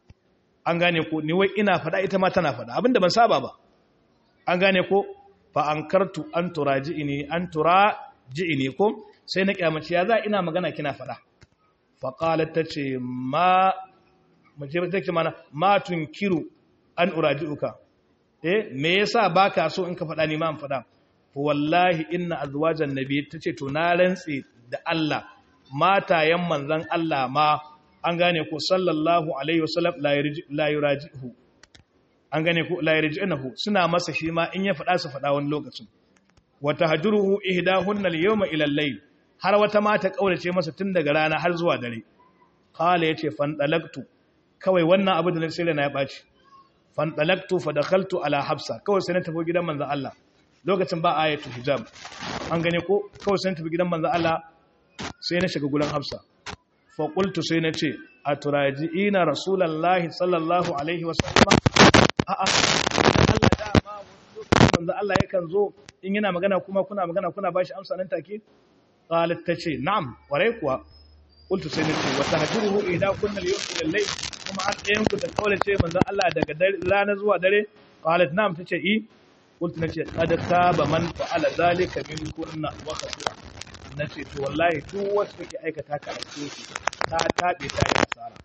an gane ko ni wai ina fada ita ma tana fada abinda ban saba ba an gane ko fa ankartu an turaji'ini an turaji'ini ko sai na kyamaci ya za ina magana kina fada fa qalat tace ma mace take mana ma tunkiru an uraji'uka eh me yasa baka so in ka fada ni ma an fada wallahi inna azwajan nabi tace to na rantsi da Allah matayen manzon Allah ma an gane ko sallallahu alaihi wasallam la yuraji'uhu an gane ko la yarji'uhu suna masa shi ma in ya fada su fada wani lokacin wa tahjuruhu ihdahunna al-yawma ila al-layl har wata mata kaurace masa tun daga rana har zuwa dare qala yace fan dalaktu kawai wannan abu da sai na ya baci fan dalaktu fa dakhaltu ala hafsa kawai sai na tafi gidan manzon Allah lokacin ba ayatul hijab an gane ko kawai sai na tafi gidan manzon Allah sai na shiga gurin hafsa fa qultu sai na ce aturaji'ina rasulullahi sallallahu alaihi wasallam a'a Allah dama manzo Allah yakan zo in yana magana kuma kuna magana kuna bashi amsa nan take qalat tace na'am warai kuwa qultu sai nace wa tahjuruhu idha kunna al-yawm ila al-layl kuma an ɗayan ku ta kaula ce manzo Allah daga rana zuwa dare qalat na'am tace i qultu nace qad taba man fa'ala zalika min kunna wa khasira nace to wallahi duk wacce take aikata ka aike ta tabe ta yi asara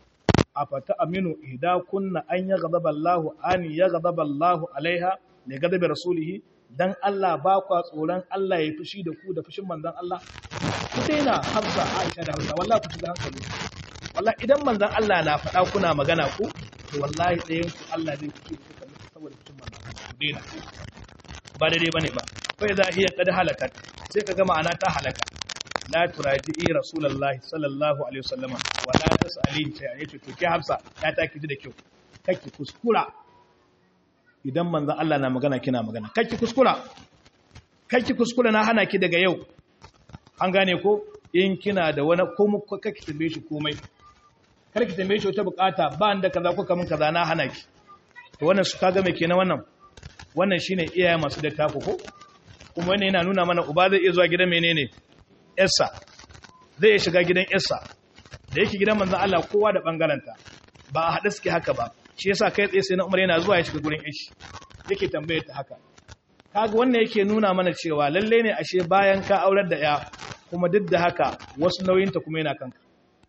afata aminu idza kunna an yaghdaba Allah an yaghdaba Allah alaiha ne gadabi rasulihi dan Allah ba kwa tsoron Allah ya fushi da ku da fushin manzon Allah ku daina Hafsa Aisha da Hafsa wallahi ku shiga hankali wallahi idan manzon Allah na faɗa kuna magana ku to wallahi ɗayan ku Allah zai fushi da kuka saboda fushin manzon Allah ku daina ba daidai bane ba fa idza hiya qad halakat sai kaga ma'ana ta halaka la turaji'i rasulullahi sallallahu alaihi wasallama wa la tas'alin shay'a yace to ki Hafsa ya taki ji da kyau kake kuskura idan manzon Allah na magana kina magana kake kuskura kake kuskura na hana ki daga yau an gane ko in kina da wani ko kake tambaye shi komai kar ki tambaye shi wata bukata ba da kaza ko kamun kaza na hana ki to wannan su kaga me kenan wannan wannan shine iyaye masu da taku ko kuma wannan yana nuna mana uba zai iya zuwa gidan menene yarsa zai iya shiga gidan yarsa da yake gidan manzon Allah kowa da bangaranta ba a haɗe suke haka ba shi yasa kai tsaye sai na Umar yana zuwa ya shiga gurin ishi yake tambaye ta haka kaga wannan yake nuna mana cewa lalle ne ashe bayan ka aurar da ya kuma duk da haka wasu nauyinta kuma yana kanka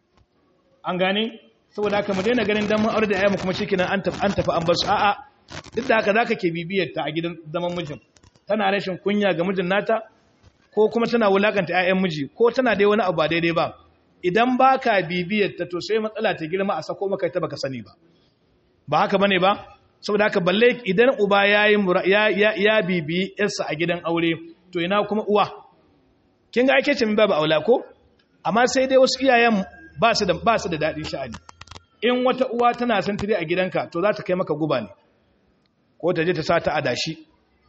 an gane saboda haka mu daina ganin dan mun aurar da ya mu kuma shikenan an tafi an tafi an bar su a'a duk da haka zaka ke bibiyar ta a gidan zaman mijin tana rashin kunya ga mijin nata ko kuma tana wulakanta ƴaƴan miji ko tana dai wani abu ba daidai ba idan baka bibiyar ta to sai matsala ta girma a sako maka ta baka sani ba ba haka bane ba saboda haka balle idan uba yayi ya ya, ya bibi yarsa a gidan aure to ina kuma uwa kin ga ake ce min babu aula ko amma sai dai wasu iyayen ba su da ba su da dadin sha'ani in wata uwa tana son tire a gidanka to za ta kai maka guba ne ko ta je ta sa ta adashi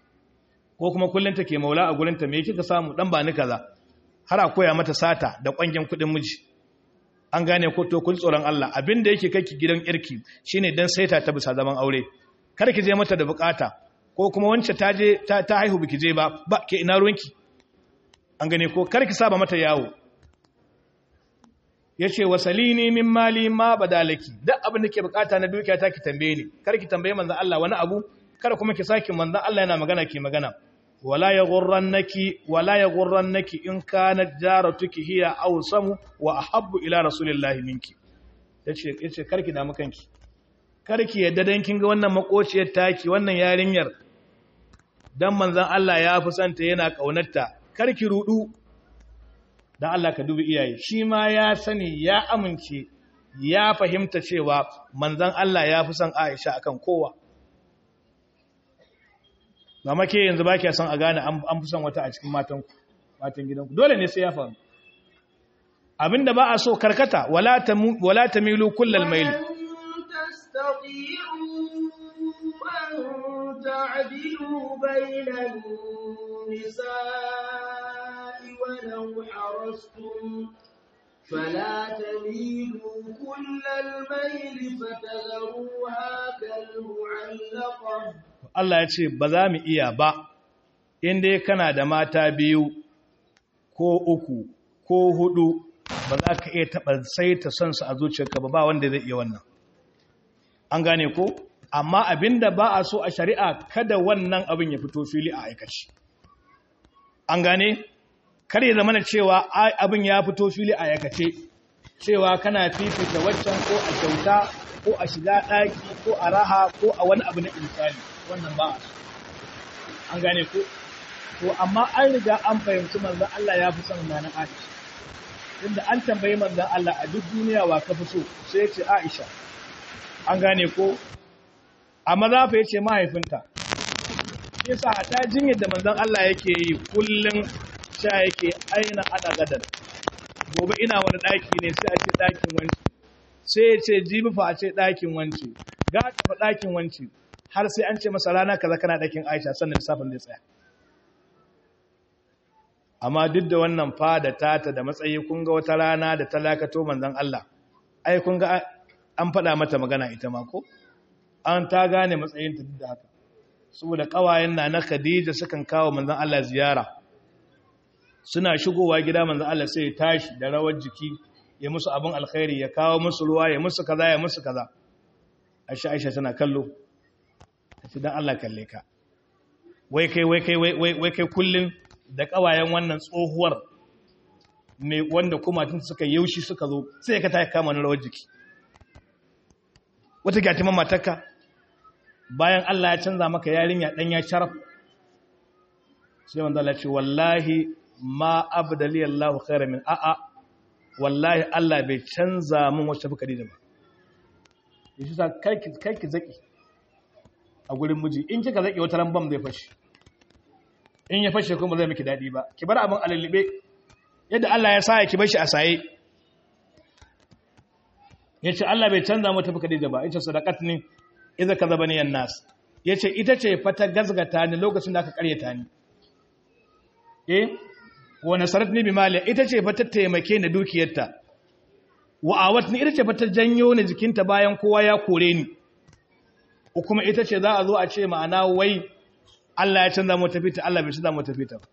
ko kuma kullun take maula a gurin ta me kika samu dan ba ni kaza har a koya mata sata da kwangen kudin miji an gane ko to kun tsoron Allah abinda yake kake gidan irki shine dan saita ta bisa zaman aure kar ki je mata da bukata ko kuma wance ta je ta, ta haihu biki je ba ba ke ina ruwanki an gane ko kar ki saba mata yawo yace wasalini min mali ma badalaki duk abin da ke bukata na dukiya ta ki tambaye ni kar ki tambaye manzon Allah wani abu kar kuma ki saki manzon Allah yana magana ki magana wala yaghurrannaki wala yaghurrannaki in kanat jaratuki hiya awsamu wa ahabbu ila rasulillahi minki yace yace karki da makanki karki yadda dan kin ga wannan makociyar taki wannan yarinyar dan manzon Allah ya fi santa yana kaunarta karki rudu dan Allah ka dubi iyaye shi ma ya sani ya amince ya fahimta cewa manzon Allah ya fi son Aisha akan kowa ba make yanzu ba son a gane an fi son wata a cikin matan gidanku dole ne sai ya faru abinda ba a so karkata wala ta milu kullal maili فلا تميلوا كل الميل فتذروها كالمعلقة Allah ya ce ba za mu iya ba inda kana da mata biyu ko uku ko hudu ba za ka iya taɓa sai ta son su a zuciyarka ba ba wanda zai iya wannan an gane ko amma abinda ba a so a shari'a kada wannan abin ya fito fili a aikaci an gane kar ya zama cewa abin ya fito fili a aikace cewa kana fifita waccan ko a kyauta ko a shiga ɗaki ko a raha ko a wani abu na insani wannan ba a so an gane ko to amma an riga an fahimci manzon Allah ya fi son nana Aisha inda an tambayi manzon Allah a duk duniya wa ka fi so sai ya ce Aisha an gane ko amma za fa yace mahaifinta shi yasa a ta jinyar da manzon Allah yake yi kullun sha yake aina ana gadar gobe ina wani daki ne sai a ce dakin wanci sai ya ce jibi fa a ce dakin wanci ga fa dakin wanci har sai an ce masa rana kaza kana dakin Aisha sannan lissafin zai tsaya amma duk da wannan fada tata da matsayi kun ga wata rana da talakato manzon Allah ai kun ga an faɗa mata magana ita ma ko an ta gane matsayinta duk da haka saboda ƙawayen na na Khadija sukan kawo manzon Allah ziyara suna shigowa gida manzon Allah sai ya tashi da rawar jiki ya musu abin alkhairi ya kawo musu ruwa ya musu kaza ya musu kaza Aisha Aisha tana kallo tace dan Allah kalle ka wai kai wai kai wai wai kai kullun da ƙawayen wannan tsohuwar ne wanda kuma tun suka yaushi suka zo sai ka ta kama na rawar jiki wata gyatiman matarka bayan Allah ya canza maka yarinya dan ya sharaf sai wanda Allah ce wallahi ma abdali Allah khairan min a'a wallahi Allah bai canza min wacce fuka da ba yashi sa kai ki kai ki zaki a gurin miji in kika zaki wata ran bam zai fashi in ya fashe kuma zai miki dadi ba ki bar abin alalibe yadda Allah ya sa ki bar shi a saye ya ce Allah bai canza mata fuka da ba ya ce sadakat ne iza ka zaba niyan nas ya ce ita ce fata gazgata ni lokacin da aka karyata ni eh wa nasarat ni bi mali ita ce fata taimake ni dukiyarta wa awat ni ita ce fata janyo ni jikinta bayan kowa ya kore ni ko kuma ita ce za a zo a ce ma'ana wai Allah ya canza mata fita Allah bai canza mata fita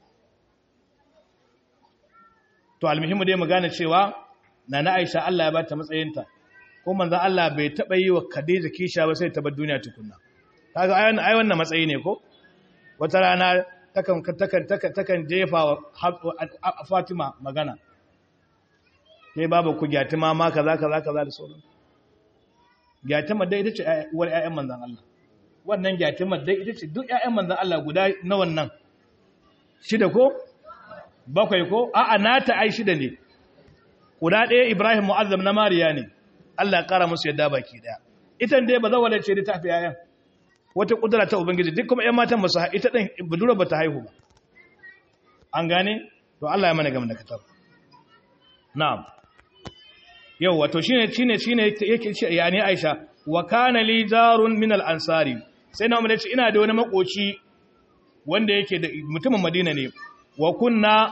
to almuhimmu dai mu gane cewa Nana Aisha Allah ya ba ta matsayinta ko manzon Allah bai taba yi wa Khadija kisha ba sai ta bar duniya tukunna kaga ayan ai wannan matsayi ne ko wata rana takan takan takan jefa wa Fatima magana sai babu ku gyatima ma kaza kaza kaza da sauran gyatima dai ita ce uwar ƴaƴan manzon Allah wannan gyatima dai ita ce duk ƴaƴan manzon Allah guda na wannan shida ko bakwai ko a'a nata ai shida ne guda ɗaya Ibrahim Mu'azzam na Mariya ne, Allah ya ƙara musu yadda baki ɗaya. Itan dai ba za wadda ce da ta fi yayan, wata ƙudura ta Ubangiji, duk kuma ‘yan matan ba su ita ɗin budura ba ta haihu ba. An gane? To Allah ya mana gama da katar. Na'am. Yau, wato shi ne, shi ne, shi ne yake ce, ya ne Aisha, wa kana li jarun min al-ansari. Sai na umarci ina da wani makoci wanda yake da mutumin Madina ne, wa kunna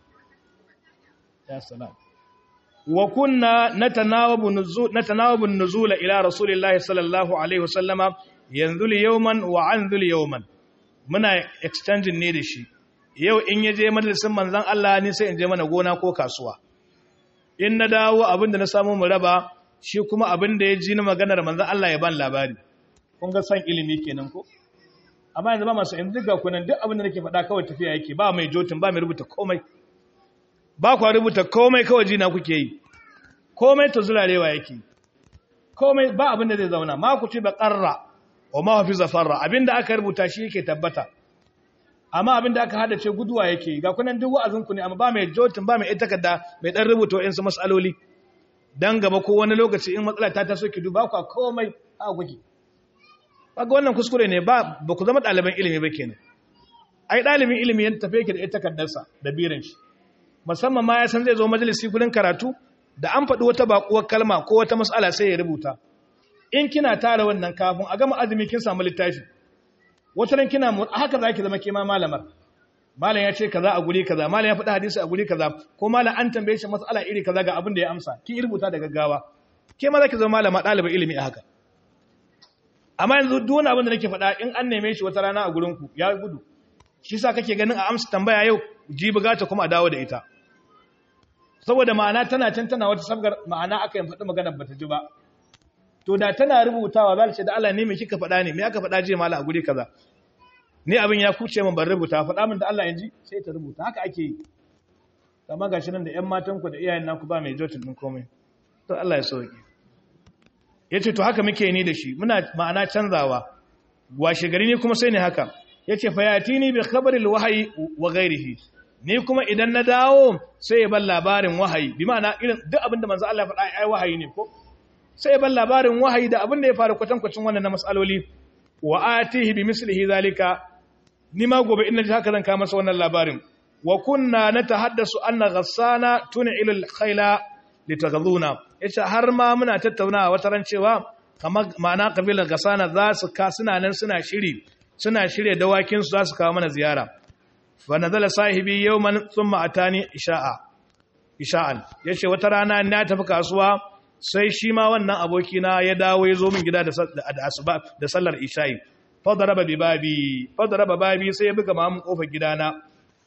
ya salam. wa kunna natanawabu nuzul natanawabu nuzula ila rasulillahi sallallahu alaihi wasallama yanzul yawman wa anzul yawman muna exchange ne da shi yau in yaje majalisin manzon Allah ni sai in je mana gona ko kasuwa in na dawo abinda na samu mu raba shi kuma abinda ya ji na maganar manzon Allah ya ban labari kun ga san ilimi kenan ko amma yanzu ba masu in diga kunan duk abinda nake faɗa kawai tafiya yake ba mai jotin ba mai rubuta komai ba kwa rubuta komai kawai jina kuke yi komai ta zurarewa yake komai ba abinda zai zauna ma ku ci ba ƙarra wa ma hafi zafarra abinda aka rubuta shi yake tabbata amma abinda aka hada ce guduwa yake ga kunan duk wa'azinku ne amma ba mai jotin ba mai takarda mai dan rubuta wa'insu matsaloli dan gaba ko wani lokaci in matsala ta taso ki duba ku komai a kuke kaga wannan kuskure ne ba ba ku zama ɗaliban ilimi ba kenan ai ɗalibin ilimi ya tafi yake da ita takardarsa da biran shi musamman ma ya san zai zo majalisi gurin karatu da an faɗi wata baƙuwar kalma ko wata matsala sai ya rubuta in kina tara wannan kafin a gama azumi kin samu littafi wata ran kina haka zaki zama kima malamar malam ya ce kaza a guri kaza malam ya faɗi hadisi a guri kaza ko malam an tambaye shi matsala iri kaza ga abin da ya amsa ki rubuta da gaggawa ke ma zaki zama malama ɗalibin ilimi a haka amma yanzu duk wani abin da nake faɗa in an neme shi wata rana a gurin ku ya gudu shi sa kake ganin a amsa tambaya yau ji bugata kuma a dawo da ita saboda ma'ana tana can tana wata sabgar ma'ana aka yin faɗi magana bata ji ba to da tana rubutawa za ta ce da Allah ne me kika faɗa ne me aka faɗa je mala a guri kaza ni abin ya kuce min ban rubuta faɗa min da Allah yanzu sai ta rubuta haka ake yi amma gashi nan da ƴan matan ku da iyayen naku ba mai jotin din komai to Allah ya sauke yace to haka muke ni da shi muna ma'ana canzawa washe gari ne kuma sai ne haka yace fa yatini bi khabaril wahyi wa ghairihi ni kuma idan na dawo sai ya bar labarin wahayi bi ma'ana irin duk abin da manzo Allah ya faɗa ai wahayi ne ko sai ya bar labarin wahayi da abin da ya faru kwatankwacin wannan na masaloli wa atihi bi mislihi zalika ni ma gobe in naji haka zan kawo masa wannan labarin wa kunna natahaddasu anna ghassana tun'ilu al-khayla litaghaduna yace har ma muna tattaunawa wata ran cewa kamar ma'ana kabilar ghassana za su ka suna nan suna shiri suna shirye dawakin su za su kawo mana ziyara fa nazala sahibi yawman thumma atani isha'a isha'an yace wata rana na tafi kasuwa sai shi ma wannan abokina ya dawo ya zo min gida da asuba da sallar isha'i fadaraba bi babi fadaraba babi sai ya buga mamun kofar gidana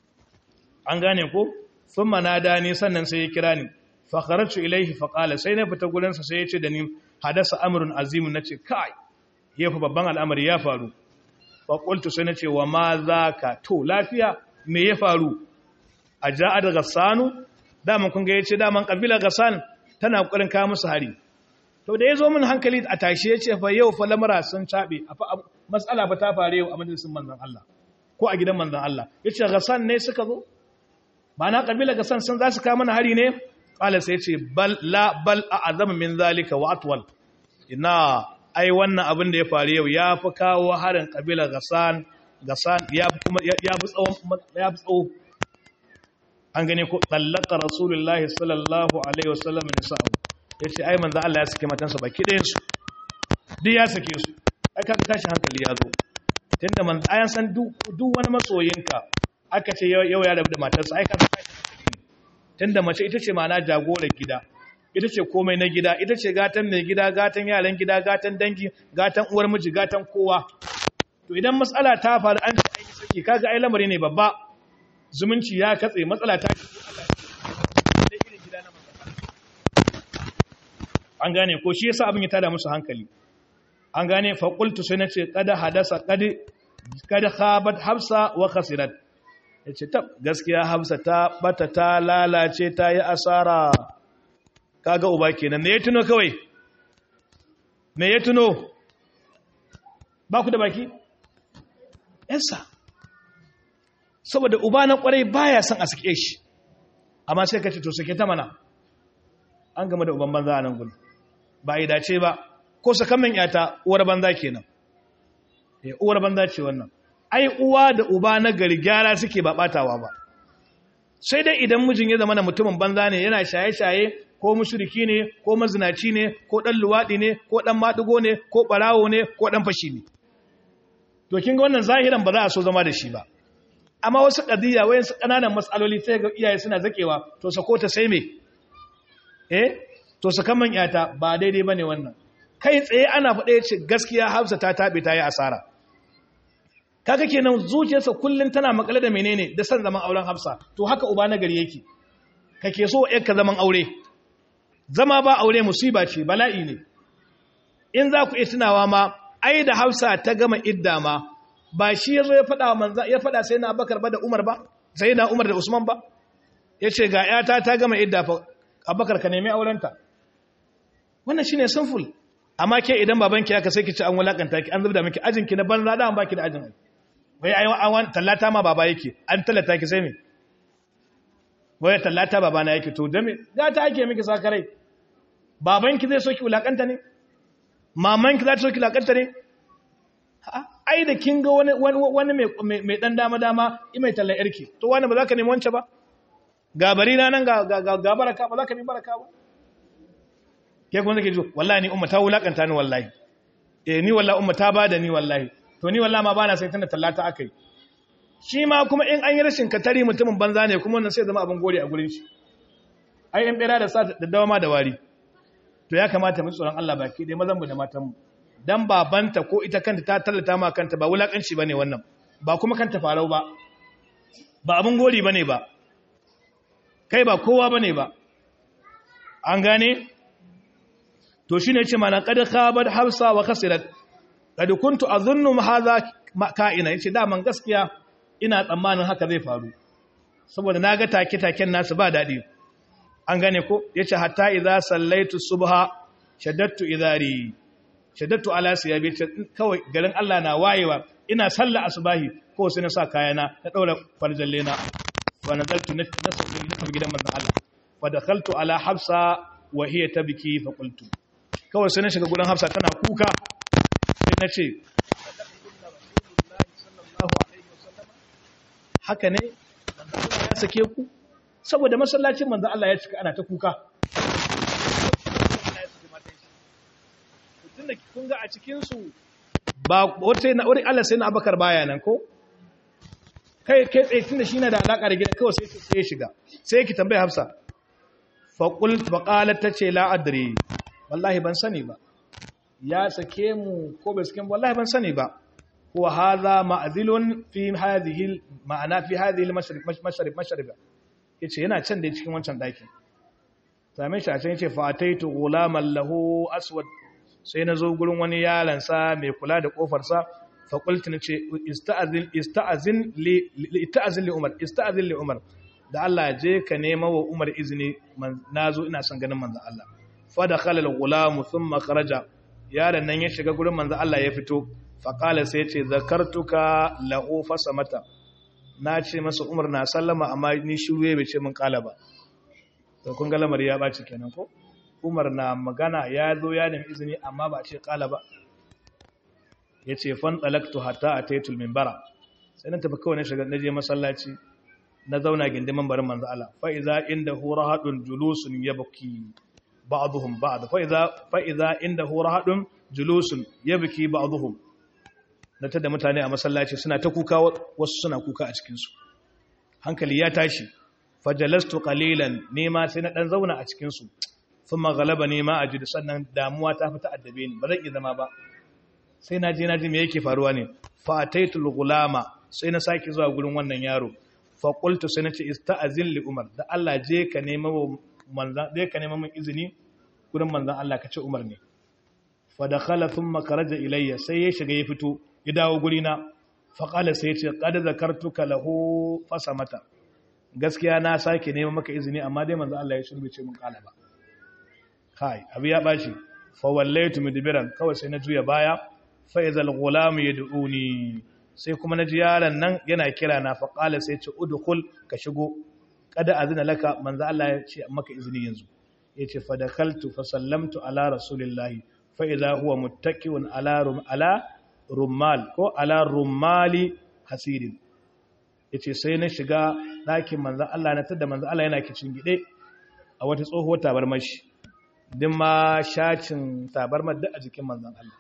an gane ko thumma nadani sannan sai ya kira ni fa kharajtu ilayhi fa qala sai na fita gurin sa sai ya ce da ni hadasa amrun azim nace kai yafi babban al'amari ya faru fa qultu sai nace wa ma zaka to lafiya me ya faru a ja'a da gassanu daman kun ga yace daman kabila gassan tana ƙoƙarin kawo musu hari to da ya zo min hankali a tashi ya ce fa yau fa lamura sun caɓe matsala ba ta faru yau a majalisun manzan Allah ko a gidan manzan Allah ya ce gasan ne suka zo ba na ƙabila gasan sun za su kawo mana hari ne ƙala sai ce bal la bal a azama min zalika wa atwal ina ai wannan abin da ya faru yau ya fi kawo harin ƙabila gasan gasan ya fi kuma ya fi tsawo an gane ko tsallaka rasulullahi sallallahu alaihi wasallam ne sa'u ya ce ai manzan Allah ya sake matansa baki ɗayansu duk ya sake su ai kaka tashi hankali ya zo tun da manzan ayan san duk wani masoyinka aka ce yau ya rabu da matarsa ai kaka tashi hankali tun da mace ita ce ma'ana jagorar gida ita ce komai na gida ita ce gatan mai gida gatan yaran gida gatan dangi gatan uwar miji gatan kowa to idan matsala ta faru an ce ai saki kaga ai lamari ne babba zumunci ya katse matsala ta an gane ko shi yasa abin ya tada musu hankali an gane faƙultu sai na ce kada hadasa kada khabat hafsa wa khasirat ya ce tab gaskiya hafsa ta bata ta lalace ta yi asara kaga uba kenan me ya tuno kawai me ya tuno ba ku da baki yansa saboda uba na kwarai baya son a sake shi amma sai ka ce to sake ta mana an gama da uban banza a nan gudu ba yi dace ba ko sakamin yata uwar banza kenan eh uwar banza ce wannan ai uwa da uba na gari gyara suke ba batawa ba sai dai idan mijin ya zama na mutumin banza ne yana shaye-shaye ko mushriki ne ko mazinaci ne ko dan luwadi ne ko dan madugo ne ko barawo ne ko dan fashi ne to kin ga wannan zahiran ba za a so zama da shi ba amma wasu ƙadiyya wayan su ƙananan matsaloli sai ga iyaye suna zakewa to sako ta sai me eh to sakaman yata ba daidai bane wannan kai tsaye ana faɗa yace gaskiya Hafsa ta tabe ta yi asara kaga kenan zuciyarsa kullun tana makale da menene da san zaman auren Hafsa to haka uba na gari yake kake so ka zaman aure zama ba aure musiba ce bala'i ne in za ku iya tunawa ma ai da Hafsa ta gama idda ma ba shi ya zo ya faɗa manza ya faɗa sai na abakar ba da umar ba sai na umar da usman ba ya ce ga yata ta gama idda fa abakar ka nemi aurenta wannan shine sinful amma ke idan babanki aka sai ki ci an wulakanta ki an zubda miki ajin ki na banza da an baki da ajin wai ai an tallata ma baba yake an tallata ki sai me wai tallata baba na yake to da me ga ta ake miki sakarai babanki zai so ki wulakanta ne mamanki za ta so ki wulakanta ne ai da kin ga wani wani mai dan dama dama mai tallan yarki to wani ba za ka nemi wance ba ga bari na nan ga ga baraka ba za ka nemi baraka ba ke kuma zake ji wallahi ni umma ta wulakanta ni wallahi eh ni wallahi umma ta bada ni wallahi to ni wallahi ma bana sai tana tallata akai shi ma kuma in an yi rashin katari mutumin banza ne kuma wannan sai zama abin gode a gurin shi ai in bera da sa da dawa ma da wari to ya kamata mu tsoron Allah baki dai mazan mu da matan mu dan babanta ko ita kanta ta tallata ma kanta ba wulakanci bane wannan ba kuma kanta farau ba ba abin gori bane ba kai ba kowa bane ba an gane to shine yace mana qad khabat hafsa wa khasirat qad kuntu adhunnu hadha ka'ina yace da man gaskiya ina tsammanin haka zai faru saboda naga take taken nasu ba dadi an gane ko yace hatta idza sallaitu subha shaddattu idari shaddattu ala siyabi kawai garin Allah na wayewa ina sallah asubahi ko sai na sa kayana na daura farjalle na wa nazaltu na sauki na tafi gidan manzon Allah wa dakhaltu ala hafsa wa hiya tabki fa qultu kawai sai na shiga gurin hafsa tana kuka sai na ce haka ne manzon Allah ya sake ku saboda masallacin manzon Allah ya cika ana ta kuka tunda kun ga a cikin su ba wata na wuri Allah sai na Abakar baya nan ko kai kai tsaye tunda shi na da alaka da gida kawai sai sai ya shiga sai ki tambaye Hafsa fa qult fa qalat tace la adri wallahi ban sani ba ya sake mu ko bai sake mu wallahi ban sani ba wa hadha ma'zilun fi hadhihi ma'ana fi hadhihi al-mashrib mashrib mashrib yace yana can da cikin wancan daki same shi a can yace fa ataitu ghulaman lahu aswad sai na zo gurin wani yalansa mai kula da kofarsa faƙulti na ce ista'azin li umar ista'azin li umar da Allah je ka nema wa umar izini na zo ina son ganin manzan Allah fada khalal gulamu sun makaraja yaron nan ya shiga gurin manzan Allah ya fito faƙala sai ce zakartuka la'o fasa mata na ce masa umar na sallama amma ni shiru ya bai ce min ƙala ba to kun ga lamari ya ɓaci kenan ko umar na magana ya zo ya nemi izini amma ba ce kala ba ya ce fan ɗalaktu hatta a taitul mimbara sai na tafi kawai na shiga na je masallaci na zauna gindin mambarin manzo Allah fa iza inda hura hadun julusun yabki ba'dhum ba'd fa iza fa iza inda hura hadun julusun yabki ba'dhum na tada mutane a masallaci suna ta kuka wasu suna kuka a cikin su hankali ya tashi fajalastu qalilan nema sai na dan zauna a cikin su sun magalaba ne ma a ji sannan damuwa ta fita addabe ni ba zan iya zama ba sai na je na ji me yake faruwa ne fataitul gulama sai na sake zuwa gurin wannan yaro fa qultu sai na ce ista'azin li umar da Allah je ka nema manzan je ka nema min izini gurin manzan Allah ka ce umar ne fa dakhala thumma kharaja ilayya sai ya shiga ya fito ya dawo guri na fa qala sai ya ce qad zakartuka lahu fasamata gaskiya na sake nema maka izini amma dai manzan Allah ya shirbe ce mun kala ba kai abu ya bashi fa wallaitu mudbiran kawai sai na juya baya fa idhal ghulam yad'uni sai kuma naji yaron nan yana kira na fa qala sai ce udkhul ka shigo kada azina laka manzo Allah ya ce maka izini yanzu yace fa dakhaltu fa sallamtu ala rasulillahi fa idha huwa muttaqiun ala rum ala rummal ko ala rummali hasirin yace sai na shiga ɗakin manzo Allah na tada manzo Allah yana kicin gide a wata tsohuwar tabarmashi din ma shacin tabarmar da a jikin manzan Allah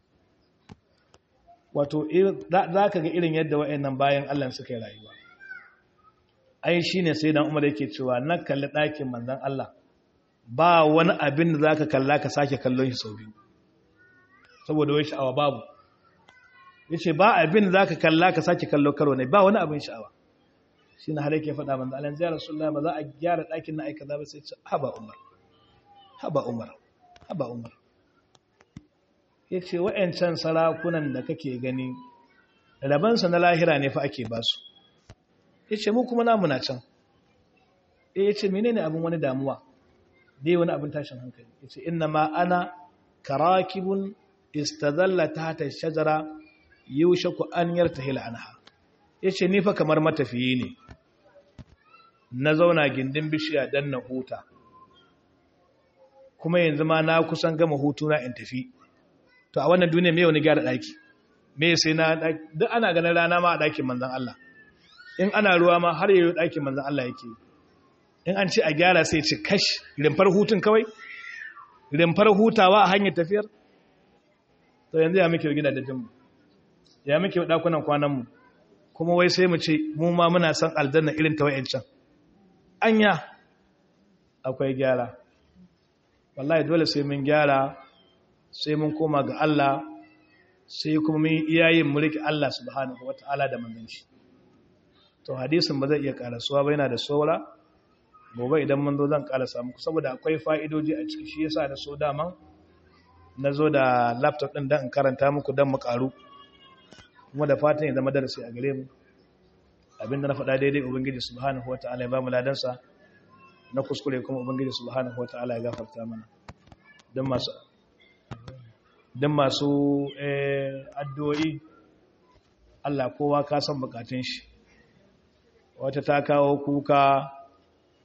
wato za ka ga irin yadda wa'annan bayan Allah suka yi rayuwa ai shi ne sai dan umar yake cewa na kalli ɗakin manzan Allah ba wani abin da za ka kalla ka sake kallon shi sau biyu saboda wai sha'awa babu ya ce ba abin da za ka kalla ka sake kallo karo ne ba wani abin sha'awa shi na har yake faɗa manzan Allah zai rasulullah ba za a gyara ɗakin na aika ba sai ce haba umar haba umar haba umar ya ce wa'yancan sarakunan da kake gani rabansa na lahira ne fa ake ba su ya ce mu kuma namu na can ya ce mene ne abin wani damuwa dai wani abin tashin hankali ya ce ina ma ana karakibun istazalla ta ta shajara yaushe ku an yarta hila anha ya ce nifa kamar matafiyi ne na zauna gindin bishiya don na huta kuma yanzu ma na kusan gama hutu na in tafi to a wannan duniya me wani gyara daki me sai na duk ana ganin rana ma a dakin manzon Allah in ana ruwa ma har yayin dakin manzon Allah yake in an ce a gyara sai ce kash rimfar hutun kawai rimfar hutawa a hanyar tafiyar to yanzu ya muke gida da jinmu ya muke dakunan kwanan mu kuma wai sai mu ce mu ma muna son aljanna irin ta wayancan anya akwai gyara wallahi dole sai mun gyara sai mun koma ga Allah sai kuma mun iyayen mu rike Allah subhanahu wata'ala da manzon shi to hadisin ba zai iya karasuwa ba yana da saura gobe idan mun zo zan ƙalasa muku saboda akwai fa'idoji a ciki shi yasa da so dama na zo da laptop ɗin don in karanta muku don mu ƙaru kuma da fatan ya zama darasi a gare mu abinda na faɗa daidai ubangiji subhanahu wa ta'ala ya ba mu ladansa na kuskure kuma ubangiji subhanahu wa ta'ala ya gafarta mana don masu don masu addu'o'i Allah kowa ka san bukatun shi wata ta kawo kuka